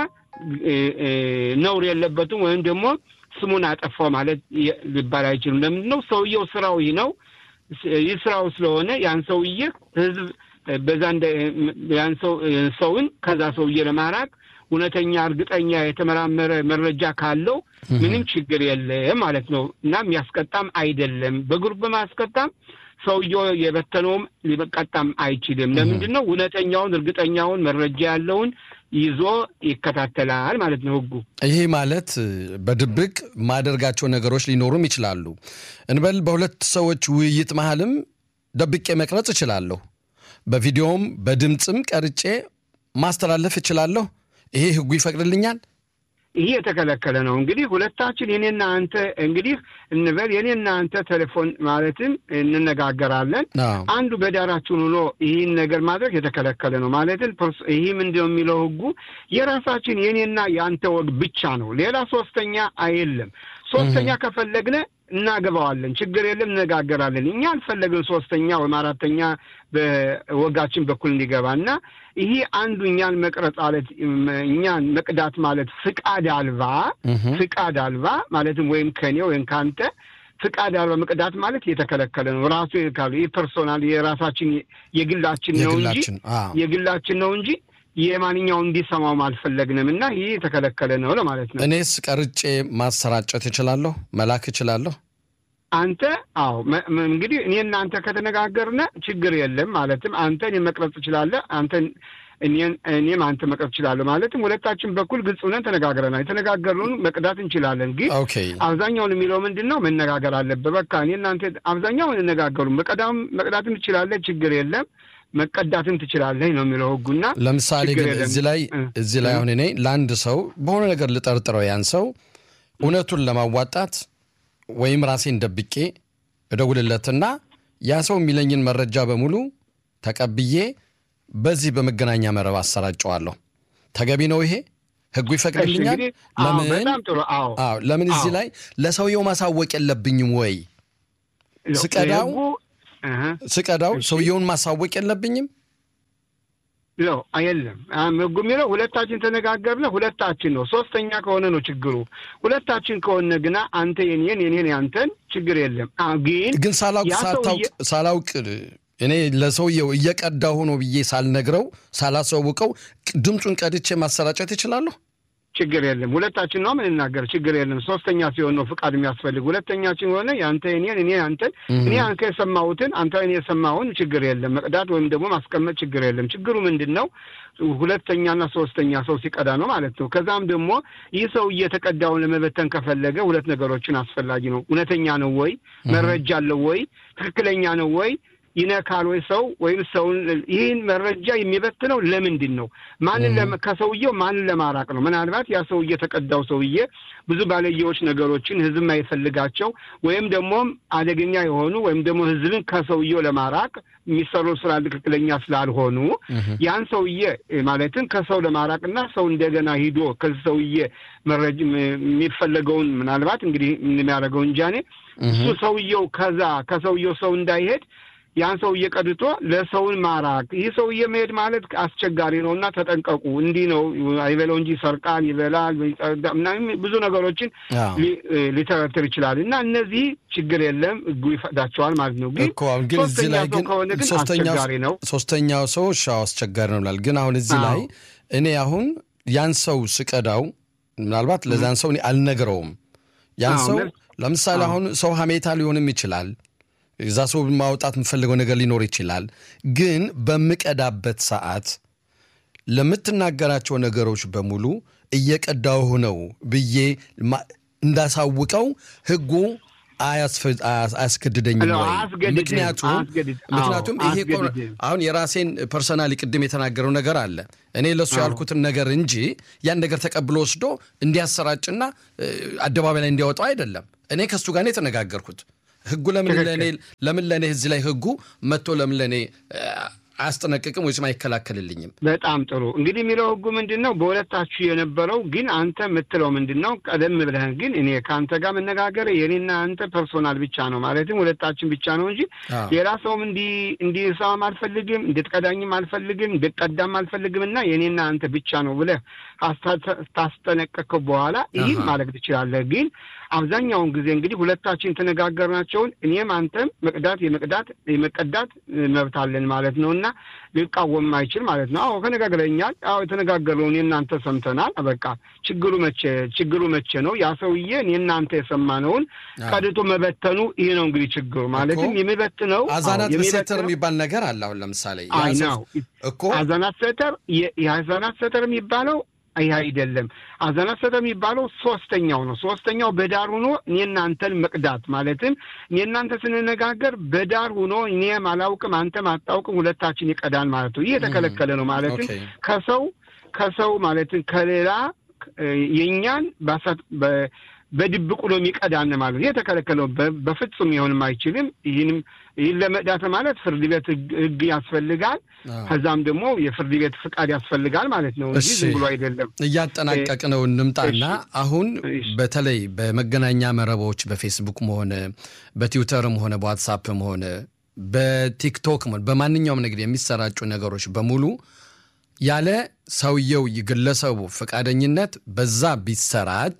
ነውር የለበትም ወይም ደግሞ ስሙን አጠፋው ማለት ሊባል አይችልም። ለምንድን ነው ሰውየው ስራው ይህ ነው። ይህ ስራው ስለሆነ ያን ሰውዬ ህዝብ በዛ ያን ሰውን ከዛ ሰውዬ ለማራቅ እውነተኛ እርግጠኛ የተመራመረ መረጃ ካለው ምንም ችግር የለም ማለት ነው እና የሚያስቀጣም አይደለም። በግሩፕ በማስቀጣም ሰውየው የበተነውም ሊቀጣም አይችልም። ለምንድን ነው እውነተኛውን እርግጠኛውን መረጃ ያለውን ይዞ ይከታተላል ማለት ነው ህጉ። ይሄ ማለት በድብቅ ማደርጋቸው ነገሮች ሊኖሩም ይችላሉ እንበል በሁለት ሰዎች ውይይት መሀልም ደብቄ መቅረጽ እችላለሁ። በቪዲዮም በድምፅም ቀርጬ ማስተላለፍ እችላለሁ። ይሄ ህጉ ይፈቅድልኛል። ይህ የተከለከለ ነው። እንግዲህ ሁለታችን የኔና አንተ እንግዲህ እንበል የኔና አንተ ቴሌፎን ማለትም እንነጋገራለን። አንዱ በዳራችን ሆኖ ይህን ነገር ማድረግ የተከለከለ ነው። ማለትም ይህ ምንድን ነው የሚለው ህጉ የራሳችን የኔና የአንተ ወግ ብቻ ነው። ሌላ ሶስተኛ የለም። ሶስተኛ ከፈለግነ እናገባዋለን፣ ችግር የለም፣ እነጋገራለን። እኛ አልፈለግን ሶስተኛ ወይም አራተኛ በወጋችን በኩል እንዲገባ እና ይሄ አንዱ እኛን መቅረጽ ማለት እኛን መቅዳት ማለት ፍቃድ አልባ ፍቃድ አልባ ማለትም ወይም ከኔ ወይም ከአንተ ፍቃድ አልባ መቅዳት ማለት የተከለከለ ነው። ራሱ ካሉ ይህ ፐርሶናል የራሳችን የግላችን ነው እንጂ የግላችን ነው እንጂ የማንኛውን እንዲሰማውም አልፈለግንም እና ይህ የተከለከለ ነው ለማለት ነው። እኔስ ቀርጬ ማሰራጨት እችላለሁ፣ መላክ እችላለሁ። አንተ አዎ፣ እንግዲህ እኔ እናንተ ከተነጋገርነ ችግር የለም። ማለትም አንተ እኔ መቅረጽ ትችላለህ፣ አንተ እኔም አንተ መቅረጽ እችላለሁ። ማለትም ሁለታችን በኩል ግልጽ ሆነን ተነጋግረናል። የተነጋገርነውን መቅዳት እንችላለን። ግን አብዛኛውን የሚለው ምንድን ነው መነጋገር አለበት። በቃ እኔ እናንተ አብዛኛውን እንነጋገሩ መቅዳትም ትችላለህ፣ ችግር የለም መቀዳትን ትችላለህ ነው የሚለው ህጉና። ለምሳሌ ግን እዚህ ላይ እዚህ ላይ አሁን እኔ ለአንድ ሰው በሆነ ነገር ልጠርጥረው ያን ሰው እውነቱን ለማዋጣት ወይም ራሴን ደብቄ እደውልለትና ያ ሰው የሚለኝን መረጃ በሙሉ ተቀብዬ በዚህ በመገናኛ መረብ አሰራጨዋለሁ። ተገቢ ነው ይሄ? ህጉ ይፈቅድልኛል? ለምን ለምን እዚህ ላይ ለሰውየው ማሳወቅ የለብኝም ወይ? ስቀዳው ስቀዳው ሰውየውን ማሳወቅ የለብኝም? ነው የለም። ህጉ የሚለው ሁለታችን ተነጋገርነ ሁለታችን ነው። ሶስተኛ ከሆነ ነው ችግሩ። ሁለታችን ከሆነ ግና አንተ የኔን የኔን ያንተን ችግር የለም። ግን ግን ሳላውቅ ሳላውቅ እኔ ለሰውየው እየቀዳሁ ነው ብዬ ሳልነግረው ሳላሳውቀው ድምፁን ቀድቼ ማሰራጨት ይችላለሁ? ችግር የለም። ሁለታችን ነው የምንናገር፣ ችግር የለም። ሶስተኛ ሲሆን ነው ፍቃድ የሚያስፈልግ። ሁለተኛችን ሆነ የአንተ የኔን እኔ አንተን እኔ አንተ የሰማሁትን አንተ እኔ የሰማሁን ችግር የለም። መቅዳት ወይም ደግሞ ማስቀመጥ ችግር የለም። ችግሩ ምንድን ነው? ሁለተኛና ሶስተኛ ሰው ሲቀዳ ነው ማለት ነው። ከዛም ደግሞ ይህ ሰው እየተቀዳውን ለመበተን ከፈለገ ሁለት ነገሮችን አስፈላጊ ነው። እውነተኛ ነው ወይ? መረጃ አለው ወይ? ትክክለኛ ነው ወይ? ይነካል ወይ ሰው ወይም ሰውን ይህን መረጃ የሚበትነው ለምንድን ነው? ማንን ከሰውየው ማንን ለማራቅ ነው? ምናልባት ያ ሰውዬ የተቀዳው ሰውዬ ብዙ ባለየዎች ነገሮችን ህዝብ የማይፈልጋቸው ወይም ደግሞ አደገኛ የሆኑ ወይም ደግሞ ህዝብን ከሰውየው ለማራቅ የሚሰሩ ስራ ትክክለኛ ስላልሆኑ ያን ሰውዬ ማለትም ከሰው ለማራቅና ሰው እንደገና ሂዶ ከዚህ ሰውዬ መረጅ የሚፈለገውን ምናልባት እንግዲህ የሚያደርገው እንጃኔ እሱ ሰውየው ከዛ ከሰውየው ሰው እንዳይሄድ ያን ሰውዬ ቀድቶ ለሰውን ማራቅ ይህ ሰውዬ መሄድ ማለት አስቸጋሪ ነው እና ተጠንቀቁ። እንዲህ ነው አይበለው እንጂ ይሰርቃል፣ ይበላል፣ ምናምን ብዙ ነገሮችን ሊተረትር ይችላል እና እነዚህ ችግር የለም ህጉ ይፈቅዳቸዋል ማለት ነው። ግን ግን እዚህ ላይ ግን ከሆነ ግን አስቸጋሪ ነው። ሶስተኛው ሰው ሻው አስቸጋሪ ነው ብላል። ግን አሁን እዚህ ላይ እኔ አሁን ያን ሰው ስቀዳው ምናልባት ለዛን ሰው እኔ አልነግረውም። ያን ሰው ለምሳሌ አሁን ሰው ሀሜታ ሊሆንም ይችላል እዛ ሰው ማውጣት የምፈልገው ነገር ሊኖር ይችላል። ግን በምቀዳበት ሰዓት ለምትናገራቸው ነገሮች በሙሉ እየቀዳሁ ነው ብዬ እንዳሳውቀው ህጉ አያስገድደኝም ወይ? ምክንያቱም ምክንያቱም ይሄ አሁን የራሴን ፐርሰናሊ ቅድም የተናገረው ነገር አለ። እኔ ለእሱ ያልኩትን ነገር እንጂ ያን ነገር ተቀብሎ ወስዶ እንዲያሰራጭና አደባባይ ላይ እንዲያወጣው አይደለም። እኔ ከእሱ ጋር ነው የተነጋገርኩት። ህጉ ለምን ለእኔ ለምን ለእኔ እዚህ ላይ ህጉ መጥቶ ለምን ለእኔ አያስጠነቅቅም ወይስ አይከላከልልኝም? በጣም ጥሩ እንግዲህ የሚለው ህጉ ምንድን ነው? በሁለታችሁ የነበረው ግን አንተ የምትለው ምንድን ነው? ቀደም ብለህ ግን እኔ ከአንተ ጋር መነጋገር የኔና አንተ ፐርሶናል ብቻ ነው ማለትም ሁለታችን ብቻ ነው እንጂ ሌላ ሰውም እንዲሰማም አልፈልግም፣ እንድትቀዳኝም አልፈልግም፣ እንድትቀዳም አልፈልግም እና የኔና አንተ ብቻ ነው ብለህ ታስጠነቀቅከው በኋላ ይህን ማድረግ ትችላለህ። ግን አብዛኛውን ጊዜ እንግዲህ ሁለታችን የተነጋገርናቸውን እኔም አንተም መቅዳት የመቅዳት የመቀዳት መብት አለን ማለት ነው እና ሊቃወም አይችል ማለት ነው። አዎ ተነጋግረኛል። አዎ የተነጋገርነውን የእናንተ ሰምተናል። በቃ ችግሩ መቼ ችግሩ መቼ ነው? ያ ሰውዬ እኔናንተ የሰማነውን ቀድቶ መበተኑ ይህ ነው እንግዲህ ችግሩ ማለትም የሚበትነው አዛናት ሴተር የሚባል ነገር አለ። አሁን ለምሳሌ ነው እኮ አዛናት ሴተር የአዛናት ሴተር የሚባለው ይህ አይደለም። አዛናት ሴተር የሚባለው ሶስተኛው ነው። ሶስተኛው በዳር ሆኖ እኔ እናንተን መቅዳት ማለትም እኔ እናንተ ስንነጋገር በዳር ሆኖ እኔም አላውቅም አንተም አታውቅም ሁለታችን ይቀዳል ማለት ነው። ይህ የተከለከለ ነው። ማለትም ከሰው ከሰው ማለትም ከሌላ የእኛን በድብቁ ነው የሚቀዳን ማለት ይህ የተከለከለ ነው። በፍጹም ሊሆንም አይችልም። ይህንም ይህን ለመቅዳት ማለት ፍርድ ቤት ህግ ያስፈልጋል። ከዛም ደግሞ የፍርድ ቤት ፍቃድ ያስፈልጋል ማለት ነው እንጂ ዝም ብሎ አይደለም። እያጠናቀቅ ነው እንምጣና አሁን በተለይ በመገናኛ መረቦች በፌስቡክም ሆነ በትዊተርም ሆነ በዋትሳፕም ሆነ በቲክቶክም ሆነ በማንኛውም ነገር የሚሰራጩ ነገሮች በሙሉ ያለ ሰውየው ግለሰቡ ፈቃደኝነት በዛ ቢሰራጭ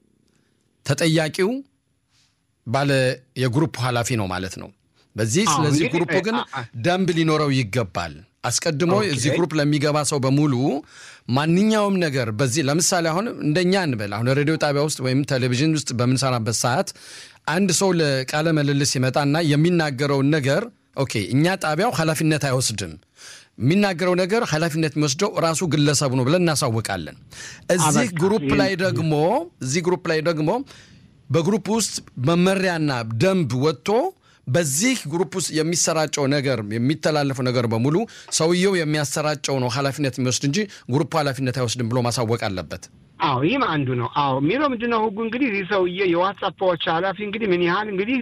ተጠያቂው ባለ የግሩፕ ኃላፊ ነው ማለት ነው። በዚህ ስለዚህ ግሩፕ ግን ደንብ ሊኖረው ይገባል። አስቀድሞ እዚህ ግሩፕ ለሚገባ ሰው በሙሉ ማንኛውም ነገር በዚህ ለምሳሌ አሁን እንደኛ እንበል አሁን ሬዲዮ ጣቢያ ውስጥ ወይም ቴሌቪዥን ውስጥ በምንሰራበት ሰዓት አንድ ሰው ለቃለ ምልልስ ይመጣና የሚናገረውን ነገር ኦኬ፣ እኛ ጣቢያው ኃላፊነት አይወስድም የሚናገረው ነገር ኃላፊነት የሚወስደው ራሱ ግለሰቡ ነው ብለን እናሳውቃለን። እዚህ ግሩፕ ላይ ደግሞ እዚህ ግሩፕ ላይ ደግሞ በግሩፕ ውስጥ መመሪያና ደንብ ወጥቶ በዚህ ግሩፕ ውስጥ የሚሰራጨው ነገር የሚተላለፈው ነገር በሙሉ ሰውየው የሚያሰራጨው ነው ኃላፊነት የሚወስድ እንጂ ግሩፕ ኃላፊነት አይወስድም ብሎ ማሳወቅ አለበት። አዎ ይህም አንዱ ነው። አዎ የሚለው ምንድን ነው ህጉ እንግዲህ ይህ ሰውዬ የዋትሳፖች ኃላፊ እንግዲህ ምን ያህል እንግዲህ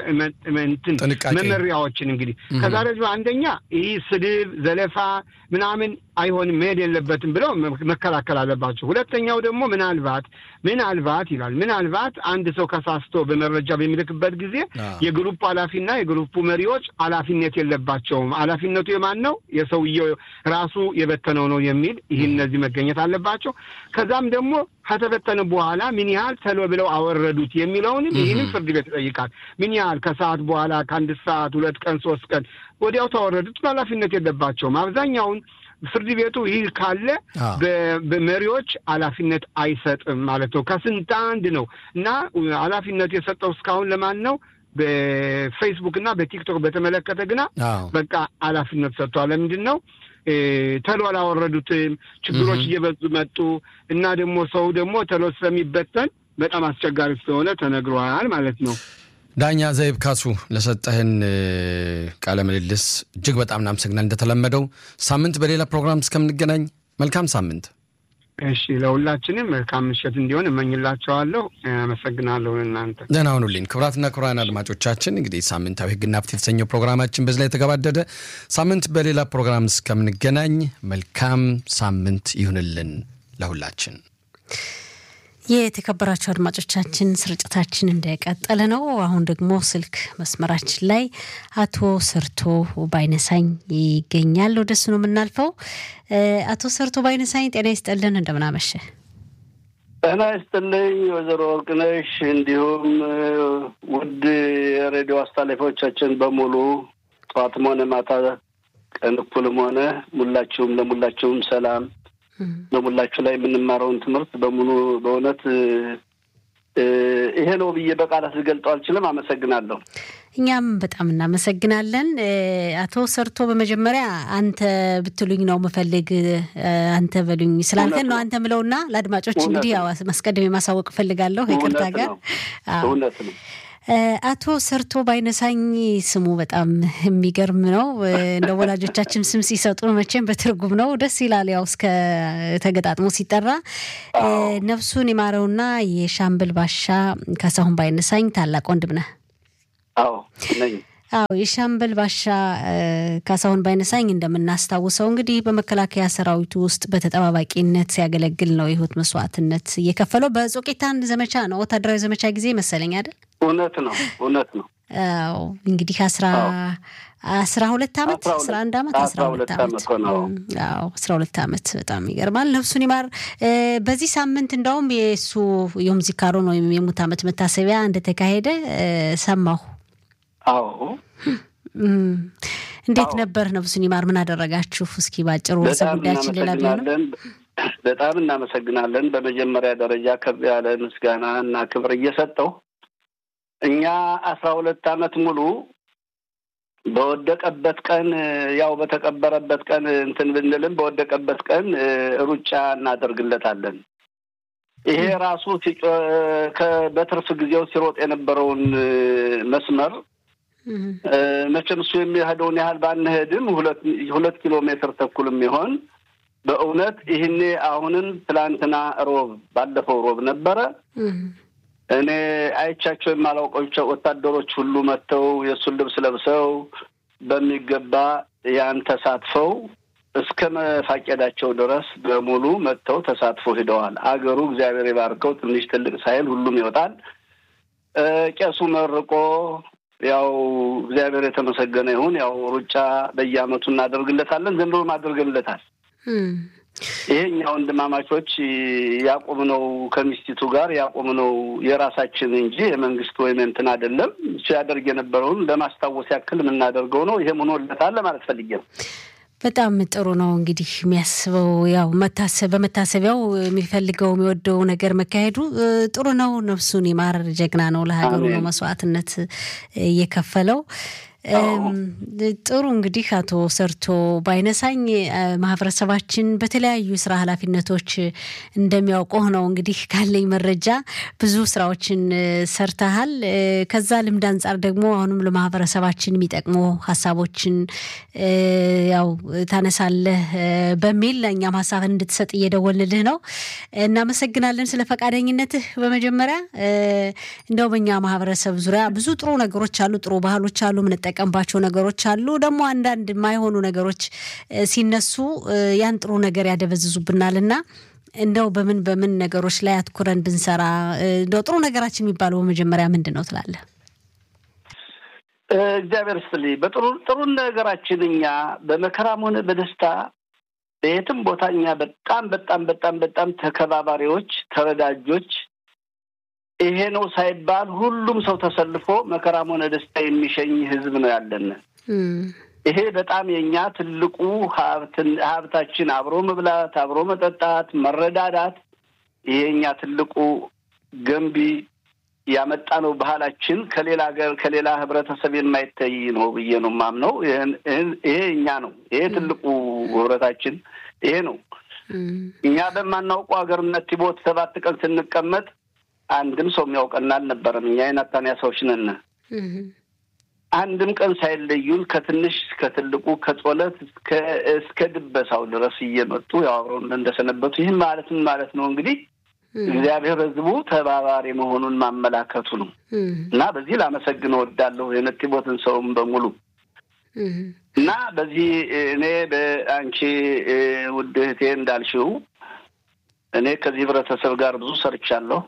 ጥንቃቄ መመሪያዎችን እንግዲህ ከዛ ደግሞ አንደኛ ይህ ስድብ፣ ዘለፋ ምናምን አይሆንም መሄድ የለበትም ብለው መከላከል አለባቸው። ሁለተኛው ደግሞ ምናልባት ምናልባት ይላል ምናልባት አንድ ሰው ከሳስቶ በመረጃ በሚልክበት ጊዜ የግሩፕ ኃላፊና የግሩፑ መሪዎች ኃላፊነት የለባቸውም። ኃላፊነቱ የማን ነው? የሰውየው ራሱ የበተነው ነው የሚል ይህ እነዚህ መገኘት አለባቸው። ከዛም ደግሞ ከተበተነ በኋላ ምን ያህል ተሎ ብለው አወረዱት የሚለውንም ይህንም ፍርድ ቤት ይጠይቃል። ምን ያህል ከሰዓት በኋላ ከአንድ ሰዓት ሁለት ቀን ሶስት ቀን ወዲያው ተወረዱት ኃላፊነት የለባቸውም። አብዛኛውን ፍርድ ቤቱ ይህ ካለ በመሪዎች ኃላፊነት አይሰጥም ማለት ነው። ከስንት አንድ ነው እና ኃላፊነቱ የሰጠው እስካሁን ለማን ነው? በፌስቡክ እና በቲክቶክ በተመለከተ ግና በቃ ኃላፊነት ሰጥቷል። ለምንድን ነው ተሎ አላወረዱትም? ችግሮች እየበዙ መጡ እና ደግሞ ሰው ደግሞ ተሎ ስለሚበተን በጣም አስቸጋሪ ስለሆነ ተነግሯል ማለት ነው። ዳኛ ዘይብ ካሱ ለሰጠህን ቃለ ምልልስ እጅግ በጣም እናመሰግናል። እንደተለመደው ሳምንት በሌላ ፕሮግራም እስከምንገናኝ መልካም ሳምንት። እሺ፣ ለሁላችንም መልካም ምሽት እንዲሆን እመኝላቸዋለሁ። አመሰግናለሁ። እናንተ ደህና ሁኑልኝ። ክቡራትና ክቡራን አድማጮቻችን እንግዲህ ሳምንታዊ ሕግና ፍትህ የተሰኘው ፕሮግራማችን በዚህ ላይ የተገባደደ። ሳምንት በሌላ ፕሮግራም እስከምንገናኝ መልካም ሳምንት ይሁንልን ለሁላችን። የተከበራቸው አድማጮቻችን ስርጭታችን እንደቀጠለ ነው። አሁን ደግሞ ስልክ መስመራችን ላይ አቶ ሰርቶ ባይነሳኝ ይገኛል። ወደሱ ነው የምናልፈው። አቶ ሰርቶ ባይነሳኝ ጤና ይስጠልን፣ እንደምናመሸ ጤና ይስጥልኝ ወይዘሮ ወርቅነሽ፣ እንዲሁም ውድ የሬዲዮ አስተላላፊዎቻችን በሙሉ ጠዋትም ሆነ ማታ ቀን እኩልም ሆነ ሙላችሁም ለሙላችሁም ሰላም በሙላችሁ ላይ የምንማረውን ትምህርት በሙሉ በእውነት ይሄ ነው ብዬ በቃላት ልገልጠው አልችልም። አመሰግናለሁ። እኛም በጣም እናመሰግናለን አቶ ሰርቶ። በመጀመሪያ አንተ ብትሉኝ ነው ምፈልግ አንተ በሉኝ ስላልከን ነው አንተ ምለውና ለአድማጮች እንግዲህ ያው ማስቀደም የማሳወቅ እፈልጋለሁ ይቅርታ ጋር እውነት ነው። አቶ ሰርቶ ባይነሳኝ ስሙ በጣም የሚገርም ነው። እንደ ወላጆቻችን ስም ሲሰጡ መቼም በትርጉም ነው ደስ ይላል። ያው እስከ ተገጣጥሞ ሲጠራ ነፍሱን የማረውና የሻምብል ባሻ ካሳሁን ባይነሳኝ ታላቅ ወንድም ነህ። አዎ ነኝ። አዎ የሻምበል ባሻ ካሳሁን ባይነሳኝ እንደምናስታውሰው እንግዲህ በመከላከያ ሰራዊቱ ውስጥ በተጠባባቂነት ሲያገለግል ነው የህይወት መስዋዕትነት እየከፈለው በጾቄታን ዘመቻ ነው ወታደራዊ ዘመቻ ጊዜ መሰለኝ አይደል? እውነት ነው፣ እውነት ነው። አዎ እንግዲህ አስራ አስራ ሁለት አመት አስራ አንድ አመት አስራ ሁለት አመት አዎ አስራ ሁለት አመት በጣም ይገርማል። ነፍሱን ይማር። በዚህ ሳምንት እንደውም የእሱ ዮም ዚካሮን ወይም የሙት አመት መታሰቢያ እንደተካሄደ ሰማሁ። አዎ እንዴት ነበር? ነፍሱን ይማር። ምን አደረጋችሁ? እስኪ ባጭሩ ርዕሰ ጉዳያችን ሌላ ቢሆንም በጣም እናመሰግናለን። በመጀመሪያ ደረጃ ከፍ ያለ ምስጋና እና ክብር እየሰጠው እኛ አስራ ሁለት አመት ሙሉ በወደቀበት ቀን ያው በተቀበረበት ቀን እንትን ብንልም በወደቀበት ቀን ሩጫ እናደርግለታለን። ይሄ ራሱ በትርፍ ጊዜው ሲሮጥ የነበረውን መስመር መቼም እሱ የሚሄደውን ያህል ባንሄድም ሁለት ኪሎ ሜትር ተኩል የሚሆን በእውነት ይህኔ አሁንም ትላንትና ሮብ ባለፈው ሮብ ነበረ እኔ አይቻቸው የማላውቃቸው ወታደሮች ሁሉ መጥተው የእሱን ልብስ ለብሰው በሚገባ ያን ተሳትፈው እስከ መፋቄዳቸው ድረስ በሙሉ መጥተው ተሳትፎ ሂደዋል። አገሩ እግዚአብሔር የባርከው ትንሽ ትልቅ ሳይል ሁሉም ይወጣል። ቄሱ መርቆ ያው እግዚአብሔር የተመሰገነ ይሁን። ያው ሩጫ በየአመቱ እናደርግለታለን። ዘንድሮም አድርገንለታል። ይሄ እኛ ወንድማማቾች ያቆምነው ከሚስቲቱ ጋር ያቆምነው የራሳችን እንጂ የመንግስት ወይም እንትን አይደለም። እሱ ያደርግ የነበረውን ለማስታወስ ያክል የምናደርገው ነው። ይሄም ሆኖለታል ለማለት ፈልጌ ነው። በጣም ጥሩ ነው። እንግዲህ የሚያስበው ያው መታሰብ በመታሰቢያው የሚፈልገው የሚወደው ነገር መካሄዱ ጥሩ ነው። ነፍሱን ይማር። ጀግና ነው። ለሀገሩ ነው መስዋዕትነት እየከፈለው። ጥሩ እንግዲህ አቶ ሰርቶ ባይነሳኝ ማህበረሰባችን በተለያዩ ስራ ኃላፊነቶች እንደሚያውቀው ነው እንግዲህ ካለኝ መረጃ ብዙ ስራዎችን ሰርተሃል። ከዛ ልምድ አንጻር ደግሞ አሁንም ለማህበረሰባችን የሚጠቅሙ ሀሳቦችን ያው ታነሳለህ በሚል እኛም ሀሳብን እንድትሰጥ እየደወልልህ ነው። እናመሰግናለን ስለ ፈቃደኝነትህ። በመጀመሪያ እንደው በኛ ማህበረሰብ ዙሪያ ብዙ ጥሩ ነገሮች አሉ፣ ጥሩ ባህሎች አሉ የምንጠቀምባቸው ነገሮች አሉ። ደግሞ አንዳንድ የማይሆኑ ነገሮች ሲነሱ ያን ጥሩ ነገር ያደበዝዙብናል እና እንደው በምን በምን ነገሮች ላይ አትኩረን ብንሰራ እንደው ጥሩ ነገራችን የሚባለው በመጀመሪያ ምንድን ነው ትላለህ? እግዚአብሔር ይስጥልኝ። በጥሩ ጥሩ ነገራችን እኛ በመከራም ሆነ በደስታ በየትም ቦታ እኛ በጣም በጣም በጣም በጣም ተከባባሪዎች፣ ተረዳጆች ይሄ ነው ሳይባል ሁሉም ሰው ተሰልፎ መከራም ሆነ ደስታ የሚሸኝ ህዝብ ነው ያለን። ይሄ በጣም የእኛ ትልቁ ሀብታችን፣ አብሮ መብላት፣ አብሮ መጠጣት፣ መረዳዳት፣ ይሄ እኛ ትልቁ ገንቢ ያመጣ ነው ባህላችን ከሌላ ሀገር ከሌላ ህብረተሰብ የማይታይ ነው ብዬ ነው የማምነው። ይሄ እኛ ነው። ይሄ ትልቁ ህብረታችን ይሄ ነው። እኛ በማናውቀው ሀገርነት ቲቦት ሰባት ቀን ስንቀመጥ አንድም ሰው የሚያውቀን አልነበረም። እኛ የናታንያ ሰዎች ነን። አንድም ቀን ሳይለዩን ከትንሽ እስከ ትልቁ ከጾለት እስከ ድበሳው ድረስ እየመጡ ያው አብረውን እንደሰነበቱ ይህም ማለት ምን ማለት ነው እንግዲህ እግዚአብሔር ሕዝቡ ተባባሪ መሆኑን ማመላከቱ ነው እና በዚህ ላመሰግን እወዳለሁ የነጢቦትን ሰውም በሙሉ እና በዚህ እኔ በአንቺ ውድ እህቴ እንዳልሽው እኔ ከዚህ ህብረተሰብ ጋር ብዙ ሰርቻለሁ።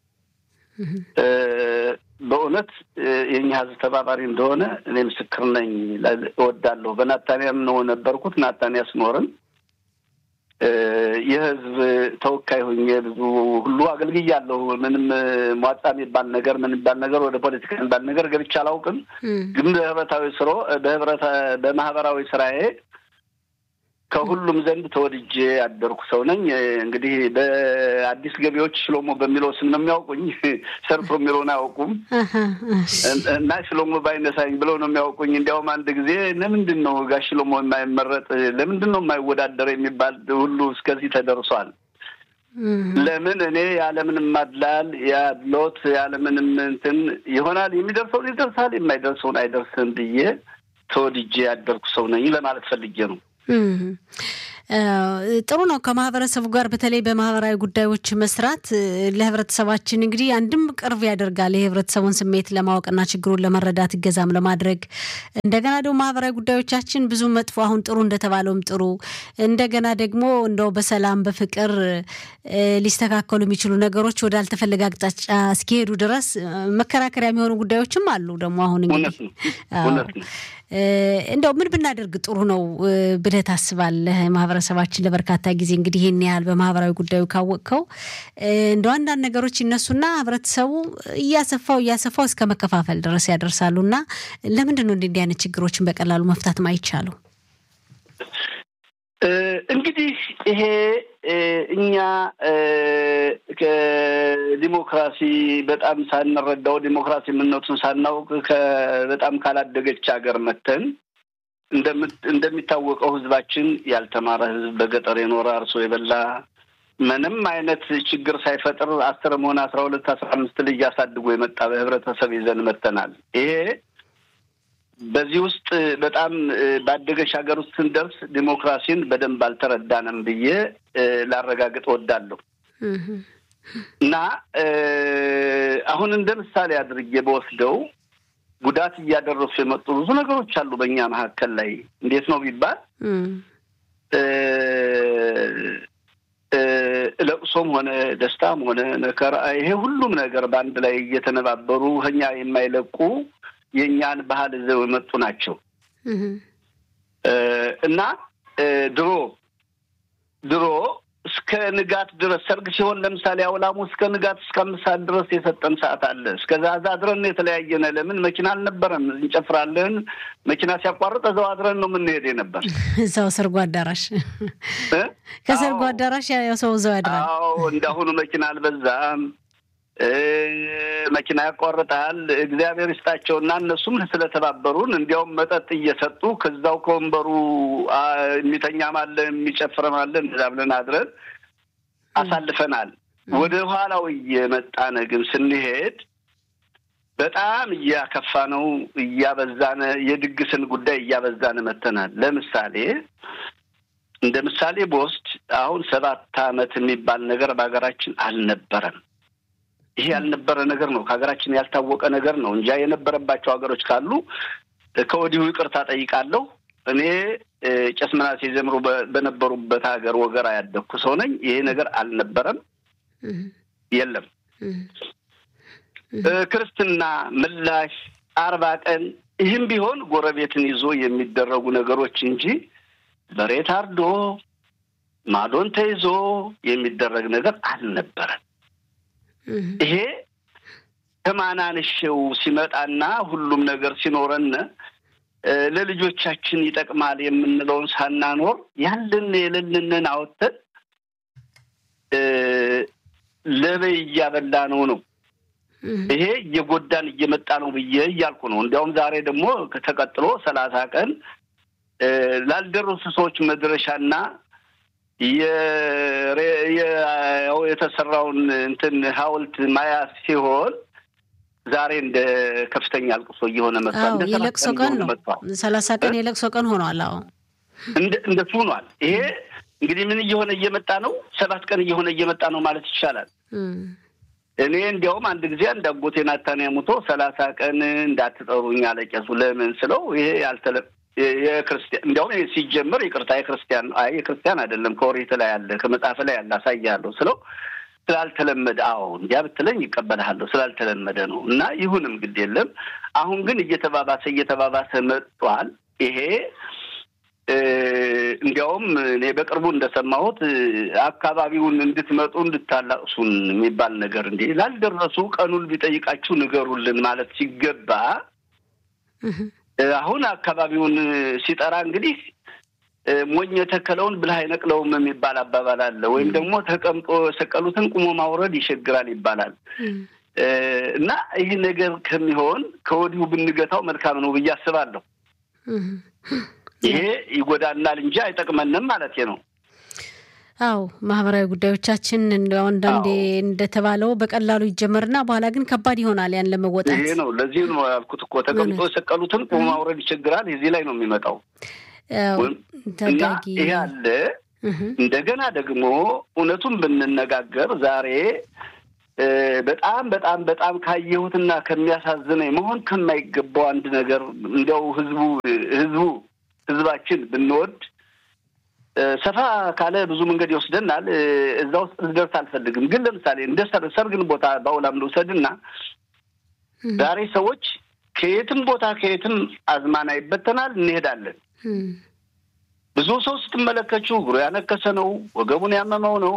በእውነት የኛ ህዝብ ተባባሪ እንደሆነ እኔ ምስክር ነኝ እወዳለሁ። በናታንያም ነው ነበርኩት። ናታንያ ስኖርም የህዝብ ተወካይ ሆኜ ብዙ ሁሉ አገልግያለሁ። ምንም ሟጣ የሚባል ነገር ምን የሚባል ነገር ወደ ፖለቲካ የሚባል ነገር ገብቼ አላውቅም። ግን በህብረታዊ ስሮ በህብረተ በማህበራዊ ስራዬ ከሁሉም ዘንድ ተወድጄ ያደርኩ ሰው ነኝ። እንግዲህ በአዲስ ገቢዎች ሽሎሞ በሚለው ስም ነው የሚያውቁኝ። ሰርቶ የሚለውን አያውቁም እና ሽሎሞ ባይነሳኝ ብለው ነው የሚያውቁኝ። እንዲያውም አንድ ጊዜ ለምንድን ነው ጋሽ ሽሎሞ የማይመረጥ ለምንድን ነው የማይወዳደር የሚባል ሁሉ እስከዚህ ተደርሷል። ለምን እኔ ያለምንም ማድላል ያሎት ያለምንም እንትን ይሆናል የሚደርሰውን ይደርሳል፣ የማይደርሰውን አይደርስም ብዬ ተወድጄ ያደርኩ ሰው ነኝ ለማለት ፈልጌ ነው። ጥሩ ነው። ከማህበረሰቡ ጋር በተለይ በማህበራዊ ጉዳዮች መስራት ለህብረተሰባችን እንግዲህ አንድም ቅርብ ያደርጋል የህብረተሰቡን ስሜት ለማወቅና ችግሩን ለመረዳት እገዛም ለማድረግ እንደገና ደግሞ ማህበራዊ ጉዳዮቻችን ብዙ መጥፎ አሁን ጥሩ እንደተባለውም ጥሩ እንደገና ደግሞ እንደው በሰላም በፍቅር ሊስተካከሉ የሚችሉ ነገሮች ወደ አልተፈለገ አቅጣጫ እስኪሄዱ ድረስ መከራከሪያ የሚሆኑ ጉዳዮችም አሉ። ደግሞ አሁን እንግዲህ እንደው ምን ብናደርግ ጥሩ ነው ብለህ ታስባለህ? ማህበረሰባችን ለበርካታ ጊዜ እንግዲህ ይህን ያህል በማህበራዊ ጉዳዩ ካወቅከው እንደው አንዳንድ ነገሮች ይነሱና ህብረተሰቡ እያሰፋው እያሰፋው እስከ መከፋፈል ድረስ ያደርሳሉ እና ለምንድን ነው እንዲህ አይነት ችግሮችን በቀላሉ መፍታት ማይቻሉ? እንግዲህ ይሄ እኛ ከዲሞክራሲ በጣም ሳንረዳው ዲሞክራሲ ምነቱን ሳናውቅ በጣም ካላደገች ሀገር መተን እንደሚታወቀው ህዝባችን ያልተማረ ህዝብ በገጠር የኖረ አርሶ የበላ ምንም አይነት ችግር ሳይፈጥር አስርም ሆነ አስራ ሁለት አስራ አምስት ልጅ አሳድጎ የመጣ በህብረተሰብ ይዘን መተናል። ይሄ በዚህ ውስጥ በጣም ባደገች ሀገር ውስጥ ስንደርስ ዲሞክራሲን በደንብ አልተረዳንም ብዬ ላረጋግጥ ወዳለሁ እና አሁን እንደ ምሳሌ አድርጌ በወስደው ጉዳት እያደረሱ የመጡ ብዙ ነገሮች አሉ በእኛ መካከል ላይ እንዴት ነው ቢባል ለቅሶም ሆነ ደስታም ሆነ መከራ ይሄ ሁሉም ነገር በአንድ ላይ እየተነባበሩ ከኛ የማይለቁ የእኛን ባህል ይዘው የመጡ ናቸው እና ድሮ ድሮ እስከ ንጋት ድረስ ሰርግ ሲሆን ለምሳሌ አውላሙ እስከ ንጋት እስከ አምስት ሰዓት ድረስ የሰጠን ሰዓት አለ። እስከዛ እዛ አድረን የተለያየነ ለምን መኪና አልነበረም። እንጨፍራለን። መኪና ሲያቋርጥ እዛው አድረን ነው የምንሄድ ነበር። እዛው ሰርጎ አዳራሽ ከሰርጎ አዳራሽ ያው ሰው እዛው ያድራል። አዎ እንዳሁኑ መኪና አልበዛም። መኪና ያቋርጣል። እግዚአብሔር ይስጣቸውና እነሱም ስለተባበሩን እንዲያውም መጠጥ እየሰጡ ከዛው ከወንበሩ የሚተኛም አለ የሚጨፍርም አለ። እንደዛ ብለን አድረን አሳልፈናል። ወደ ኋላው እየመጣነ ግን ስንሄድ በጣም እያከፋ ነው እያበዛነ የድግስን ጉዳይ እያበዛነ መተናል። ለምሳሌ እንደ ምሳሌ በወስድ አሁን ሰባት ዓመት የሚባል ነገር በሀገራችን አልነበረም። ይሄ ያልነበረ ነገር ነው። ከሀገራችን ያልታወቀ ነገር ነው እንጃ የነበረባቸው ሀገሮች ካሉ ከወዲሁ ይቅርታ ጠይቃለሁ። እኔ ቄስ ምናሴ ዘምሮ በነበሩበት ሀገር ወገራ ያደግኩ ሰው ነኝ። ይሄ ነገር አልነበረም፣ የለም። ክርስትና ምላሽ አርባ ቀን ይህም ቢሆን ጎረቤትን ይዞ የሚደረጉ ነገሮች እንጂ በሬ ታርዶ ማዶን ተይዞ የሚደረግ ነገር አልነበረም። ይሄ ከማናንሽው ሲመጣና ሁሉም ነገር ሲኖረን ለልጆቻችን ይጠቅማል የምንለውን ሳናኖር ያለን የሌለንን አወጥተን ለበይ እያበላ ነው ነው ይሄ እየጎዳን እየመጣ ነው ብዬ እያልኩ ነው። እንዲያውም ዛሬ ደግሞ ተቀጥሎ ሰላሳ ቀን ላልደረሱ ሰዎች መድረሻና የተሰራውን እንትን ሐውልት ማያ ሲሆን ዛሬ እንደ ከፍተኛ አልቅሶ እየሆነ መጥቷል። እንደ የለቅሶ ቀን ነው። ሰላሳ ቀን የለቅሶ ቀን ሆኗል። አዎ እንደሱ ሆኗል። ይሄ እንግዲህ ምን እየሆነ እየመጣ ነው? ሰባት ቀን እየሆነ እየመጣ ነው ማለት ይቻላል። እኔ እንዲያውም አንድ ጊዜ አንድ አጎቴ ናታንያ ሙቶ ሰላሳ ቀን እንዳትጠሩኝ አለቄሱ ለምን ስለው ይሄ ያልተለ የክርስቲያን እንዲያውም ሲጀምር ይቅርታ የክርስቲያን አይ የክርስቲያን አይደለም ከኦሪት ላይ ያለ ከመጽሐፍ ላይ ያለ አሳያለሁ ስለው ስላልተለመደ አዎ እንዲያ ብትለኝ ይቀበልሃለሁ ስላልተለመደ ነው እና ይሁንም ግድ የለም አሁን ግን እየተባባሰ እየተባባሰ መጥቷል ይሄ እንዲያውም እኔ በቅርቡ እንደሰማሁት አካባቢውን እንድትመጡ እንድታላቅሱን የሚባል ነገር እንዲ ላልደረሱ ቀኑን ቢጠይቃችሁ ንገሩልን ማለት ሲገባ አሁን አካባቢውን ሲጠራ እንግዲህ ሞኝ የተከለውን ብልህ አይነቅለውም የሚባል አባባል አለ። ወይም ደግሞ ተቀምጦ የሰቀሉትን ቁሞ ማውረድ ይሸግራል ይባላል እና ይህ ነገር ከሚሆን ከወዲሁ ብንገታው መልካም ነው ብዬ አስባለሁ። ይሄ ይጎዳናል እንጂ አይጠቅመንም ማለት ነው። አዎ ማህበራዊ ጉዳዮቻችን አንዳንዴ እንደተባለው በቀላሉ ይጀመርና በኋላ ግን ከባድ ይሆናል ያን ለመወጣት። ይሄ ነው ለዚህ ነው ያልኩት እኮ ተቀምጦ የሰቀሉትን ቁሞ ማውረድ ይቸግራል። እዚህ ላይ ነው የሚመጣው እና ይሄ አለ። እንደገና ደግሞ እውነቱን ብንነጋገር ዛሬ በጣም በጣም በጣም ካየሁትና ከሚያሳዝነኝ መሆን ከማይገባው አንድ ነገር እንዲያው ህዝቡ ህዝቡ ህዝባችን ብንወድ ሰፋ ካለ ብዙ መንገድ ይወስደናል። እዛ ውስጥ ልደርስ አልፈልግም። ግን ለምሳሌ እንደ ሰርግን ቦታ በአውላም ልውሰድና ዛሬ ሰዎች ከየትም ቦታ ከየትም አዝማና ይበተናል፣ እንሄዳለን። ብዙ ሰው ስትመለከቹ እግሩ ያነከሰ ነው፣ ወገቡን ያመመው ነው።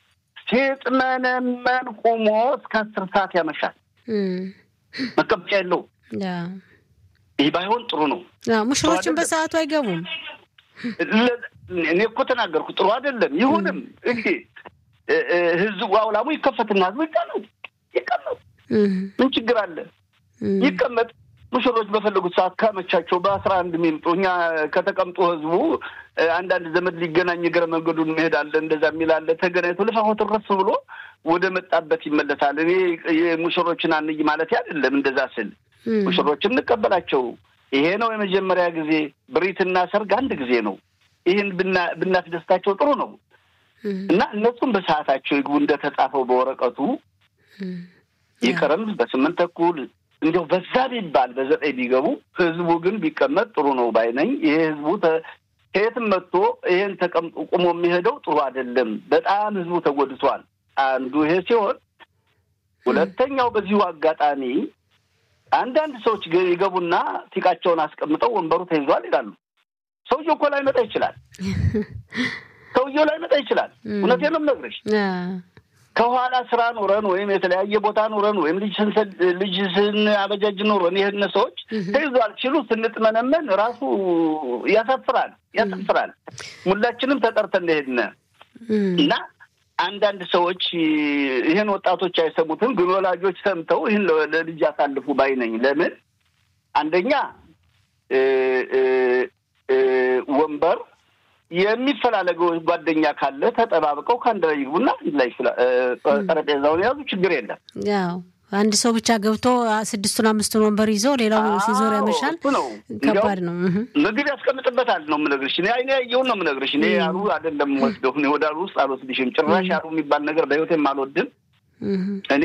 ሲጥመነመን ቁሞ እስከ አስር ሰዓት ያመሻል። መቀመጫ የለው። ይህ ባይሆን ጥሩ ነው። ሙሽሮችን በሰዓቱ አይገቡም። እኔ እኮ ተናገርኩ። ጥሩ አይደለም። ይሁንም እንግዲህ ህዝቡ አውላሙ ይከፈትና ህዝቡ ይቀመጥ ይቀመጥ፣ ምን ችግር አለ? ይቀመጥ። ሙሽሮች በፈለጉት ሰዓት ካመቻቸው በአስራ አንድ የሚምጡ እኛ ከተቀምጦ ህዝቡ አንዳንድ ዘመድ ሊገናኝ እግረ መንገዱን መሄዳለ እንደዛ የሚላለ ተገናኝቶ ልፋሆት ረፍ ብሎ ወደ መጣበት ይመለሳል። እኔ የሙሽሮችን አንይ ማለት አይደለም። እንደዛ ስል ሙሽሮችን እንቀበላቸው። ይሄ ነው የመጀመሪያ ጊዜ። ብሪትና ሰርግ አንድ ጊዜ ነው። ይህን ብናስደስታቸው ጥሩ ነው እና እነሱም በሰዓታቸው ይግቡ እንደተጻፈው በወረቀቱ ይቅርም በስምንት ተኩል እንዲያው በዛ ቢባል በዘጠኝ ቢገቡ ህዝቡ ግን ቢቀመጥ ጥሩ ነው ባይነኝ። ይሄ ህዝቡ ከየትም መጥቶ ይሄን ተቀምጦ ቁሞ የሚሄደው ጥሩ አይደለም። በጣም ህዝቡ ተጎድቷል። አንዱ ይሄ ሲሆን፣ ሁለተኛው በዚሁ አጋጣሚ አንዳንድ ሰዎች ይገቡና ቲቃቸውን አስቀምጠው ወንበሩ ተይዟል ይላሉ። ሰውየው እኮ ላይመጣ ይችላል። ሰውየው ላይመጣ ይችላል። እውነቴን ነው የምነግርሽ። ከኋላ ስራ ኑረን ወይም የተለያየ ቦታ ኑረን ወይም ልጅ ስንሰድ ልጅ ስናበጃጅ ኑረን ይህን ሰዎች ተይዟል ሲሉ ስንጥመነመን ራሱ ያሳፍራል ያሳፍራል። ሁላችንም ተጠርተን ሄድን እና አንዳንድ ሰዎች ይህን ወጣቶች አይሰሙትም፣ ግን ወላጆች ሰምተው ይህን ለልጅ ያሳልፉ ባይ ነኝ። ለምን አንደኛ ወንበር የሚፈላለገው ጓደኛ ካለ ተጠባብቀው ከአንድ ላይ ይግቡና አንድ ላይ ጠረጴዛውን የያዙ ችግር የለም። ያው አንድ ሰው ብቻ ገብቶ ስድስቱን አምስቱን ወንበር ይዞ ሌላው ሲዞር ያመሻል። ነው ከባድ ነው። ምግብ ያስቀምጥበታል ነው የምነግርሽ። እኔ አይኔ ያየውን ነው የምነግርሽ። እኔ ያሉ አይደለም ወስደው እኔ ወደ አሉ ውስጥ አልወስድሽም። ጭራሽ ያሉ የሚባል ነገር በህይወቴም አልወድም። እኔ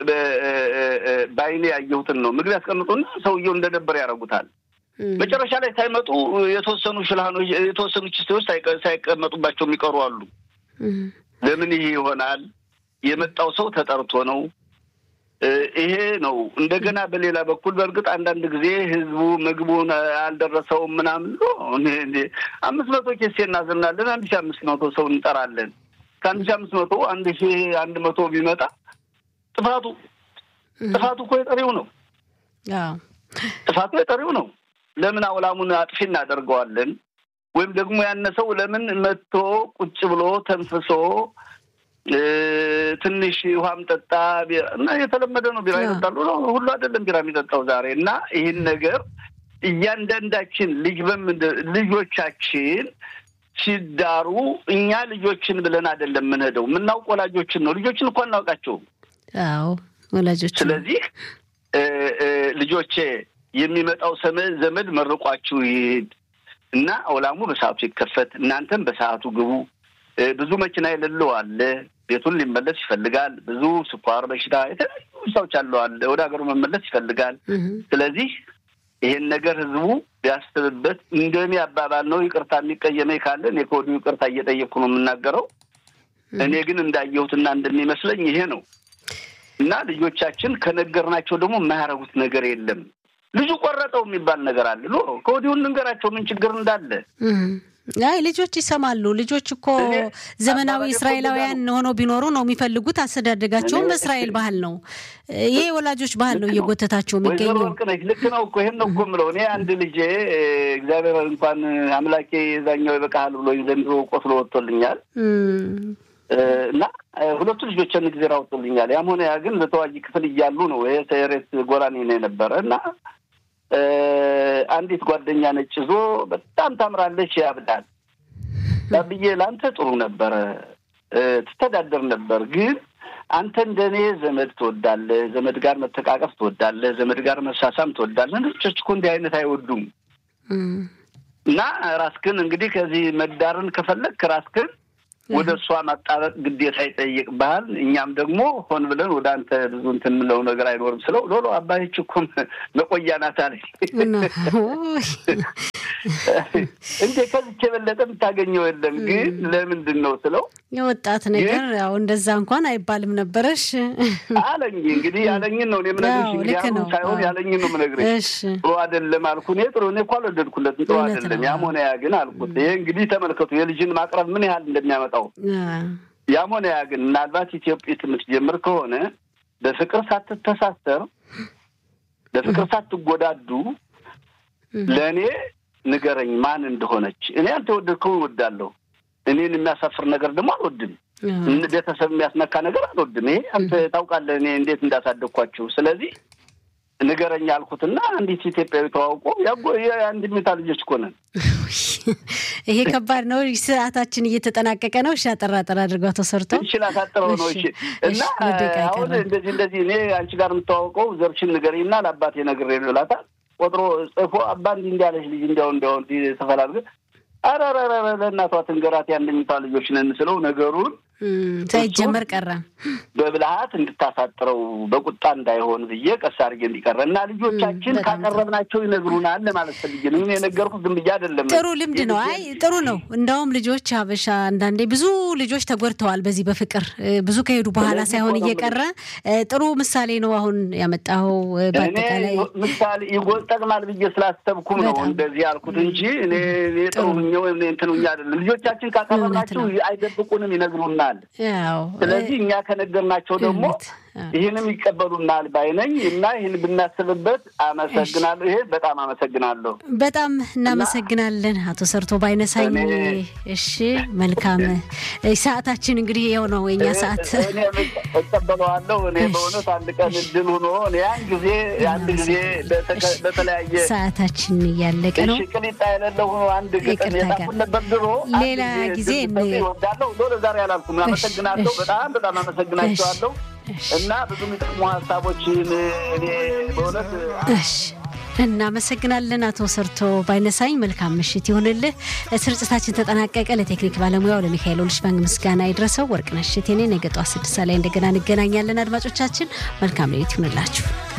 በአይኔ ያየሁትን ነው። ምግብ ያስቀምጡና ሰውየው እንደነበር ያደርጉታል። መጨረሻ ላይ ሳይመጡ የተወሰኑ ሽልሃኖች የተወሰኑ ችስቴዎች ሳይቀመጡባቸው የሚቀሩ አሉ። ለምን ይሄ ይሆናል? የመጣው ሰው ተጠርቶ ነው። ይሄ ነው። እንደገና በሌላ በኩል በእርግጥ አንዳንድ ጊዜ ህዝቡ ምግቡን አልደረሰውም ምናምን አምስት መቶ ኬስ እናዝናለን። አንድ ሺህ አምስት መቶ ሰው እንጠራለን። ከአንድ ሺህ አምስት መቶ አንድ ሺህ አንድ መቶ ቢመጣ ጥፋቱ ጥፋቱ እኮ የጠሪው ነው። ጥፋቱ የጠሪው ነው። ለምን አውላሙን አጥፊ እናደርገዋለን? ወይም ደግሞ ያነሰው ለምን መጥቶ ቁጭ ብሎ ተንፍሶ ትንሽ ውሃም ጠጣ እና የተለመደ ነው። ቢራ ይጠጣሉ ነው ሁሉ አይደለም ቢራ የሚጠጣው ዛሬ እና ይህን ነገር እያንዳንዳችን ልጅ በምን ልጆቻችን ሲዳሩ እኛ ልጆችን ብለን አይደለም የምንሄደው፣ የምናውቅ ወላጆችን ነው። ልጆችን እኮ አናውቃቸውም። አዎ ወላጆች። ስለዚህ ልጆቼ የሚመጣው ዘመድ መርቋችሁ ይሄድ እና አውላሙ በሰዓቱ ይከፈት፣ እናንተም በሰዓቱ ግቡ። ብዙ መኪና የሌለው አለ፣ ቤቱን ሊመለስ ይፈልጋል። ብዙ ስኳር በሽታ የተለያዩ በሽታዎች አለው አለ፣ ወደ ሀገሩ መመለስ ይፈልጋል። ስለዚህ ይሄን ነገር ህዝቡ ቢያስብበት እንደኔ አባባል ነው። ይቅርታ የሚቀየመኝ ካለ እኔ ከወዲሁ ይቅርታ እየጠየቅኩ ነው የምናገረው። እኔ ግን እንዳየሁትና እንደሚመስለኝ ይሄ ነው እና ልጆቻችን ከነገርናቸው ደግሞ የማያረጉት ነገር የለም። ልጁ ቆረጠው የሚባል ነገር አለ። ኖ ከወዲሁ እንንገራቸው ምን ችግር እንዳለ። አይ ልጆች ይሰማሉ። ልጆች እኮ ዘመናዊ እስራኤላውያን ሆነው ቢኖሩ ነው የሚፈልጉት። አስተዳደጋቸውም በእስራኤል ባህል ነው። ይሄ ወላጆች ባህል ነው እየጎተታቸው የሚገኘው። ልክ ነው እኮ ይሄን ነው እኮ የምለው እኔ አንድ ልጄ እግዚአብሔር እንኳን አምላኬ የዛኛው ይበቃሃል ብሎ ዘንድሮ ቆስሎ ወጥቶልኛል እና ሁለቱ ልጆች አንድ ጊዜ ራውጡልኛል። ያም ሆነ ያ ግን በተዋጊ ክፍል እያሉ ነው። ይሄ ሰሬት ጎራኔ ነው የነበረ እና አንዲት ጓደኛ ነጭ ይዞ በጣም ታምራለች፣ ያብዳል ብዬ ለአንተ ጥሩ ነበረ፣ ትተዳደር ነበር። ግን አንተ እንደኔ ዘመድ ትወዳለህ፣ ዘመድ ጋር መተቃቀፍ ትወዳለህ፣ ዘመድ ጋር መሳሳም ትወዳለህ። ነጮች እኮ እንዲህ አይነት አይወዱም። እና ራስክን እንግዲህ ከዚህ መዳርን ከፈለግክ ራስክን ወደ እሷ ማጣበቅ ግዴታ ይጠይቅብሃል። እኛም ደግሞ ሆን ብለን ወደ አንተ ብዙ እንትን የምለው ነገር አይኖርም ስለው ሎሎ አባይች እኮ መቆያ ናት አለኝ። እንዴ ከዚች የበለጠ የምታገኘው የለም። ግን ለምንድን ነው ስለው የወጣት ነገር ያው እንደዛ እንኳን አይባልም ነበረሽ አለኝ። እንግዲህ ያለኝን ነው እኔ የምነግርሽ። እንግዲህ ሳይሆን ያለኝን ነው የምነግርሽ። ጥሩ አይደለም አልኩ። እኔ ጥሩ እኔ እኮ አልወደድኩለትም። ጥሩ አይደለም። ያም ሆነ ያ ግን አልኩት። ይሄ እንግዲህ ተመልከቱ የልጅን ማቅረብ ምን ያህል እንደሚያመጣው ያም ሆነ ያ ግን ምናልባት ኢትዮጵያ የምትጀምር ከሆነ በፍቅር ሳትተሳሰር በፍቅር ሳትጎዳዱ ለእኔ ንገረኝ ማን እንደሆነች። እኔ አንተ የወደድከውን እወዳለሁ። እኔን የሚያሳፍር ነገር ደግሞ አልወድም። ቤተሰብ የሚያስነካ ነገር አልወድም። ይሄ አንተ ታውቃለህ እኔ እንዴት እንዳሳደግኳችሁ። ስለዚህ ንገረኝ አልኩትና አንዲት ኢትዮጵያዊ ተዋውቆ የአንድ ሚታ ልጆች እኮ ነን። ይሄ ከባድ ነው። ሰዓታችን እየተጠናቀቀ ነው። እሺ አጠራ አጠራ አድርገው ተሰርቶ እሺ ላሳጥረው ነው። እሺ እና አሁን እንደዚህ እንደዚህ እኔ አንቺ ጋር የምተዋውቀው ዘርሽን ንገሪና ለአባቴ ነግሬ ነው ይላታል። ቆጥሮ ጽፎ አባ እንዲህ እንዲያለች ልጅ እንዲያው እንዲያው ተፈላልገ ኧረ ኧረ ለእናቷ ትንገራት የአንደኝቷ ልጆች ነን ስለው ነገሩን ሳይጀመር ቀረ። በብልሃት እንድታሳጥረው በቁጣ እንዳይሆን ብዬ ቀስ አድርጌ እንዲቀረ እና ልጆቻችን ካቀረብናቸው ይነግሩናል ለማለት ፈልጌ ነው። የነገርኩት ዝም ብዬ አይደለም። ጥሩ ልምድ ነው። አይ ጥሩ ነው። እንደውም ልጆች ሀበሻ አንዳንዴ ብዙ ልጆች ተጎድተዋል በዚህ በፍቅር ብዙ ከሄዱ በኋላ ሳይሆን እየቀረ ጥሩ ምሳሌ ነው አሁን ያመጣኸው። በአጠቃላይ ምሳሌ ይጠቅማል ብዬ ስላሰብኩም ነው እንደዚህ ያልኩት እንጂ እኔ ጥሩ እንትኑኛ አይደለም። ልጆቻችን ካቀረብናቸው አይደብቁንም፣ ይነግሩናል። ስለዚህ እኛ ከነገርናቸው ደግሞ ይህንም ይቀበሉናል ባይነኝ እና ይህን ብናስብበት አመሰግናለሁ። ይሄ በጣም አመሰግናለሁ። በጣም እናመሰግናለን አቶ ሰርቶ ባይነሳኝ። እሺ መልካም ሰዓታችን እንግዲህ ይኸው ነው የኛ ሰዓት። እቀበለዋለሁ። እኔ በእውነት አንድ ቀን እድል ሆኖ ያን ጊዜ አንድ ጊዜ በተለያየ ሰዓታችን እያለቀ ነው። ቅሊጣ የሌለው ሆኖ አንድ ግጥም የጻፉት ነበር ድሮ። ሌላ ጊዜ ወዳለሁ ሎ ዛሬ አላልኩም። አመሰግናለሁ። በጣም በጣም አመሰግናቸዋለሁ። እና ብዙ የሚጠቅሙ ሀሳቦችን እኔ በእውነት እናመሰግናለን አቶ ሰርቶ ባይነሳኝ። መልካም ምሽት ይሁንልህ። ስርጭታችን ተጠናቀቀ። ለቴክኒክ ባለሙያው ለሚካኤል ኦልሽባንግ ምስጋና ይድረሰው። ወርቅነሽ እቴኔ ነገ ጠዋት ስድስት ላይ እንደገና እንገናኛለን። አድማጮቻችን መልካም ሌሊት ይሁንላችሁ።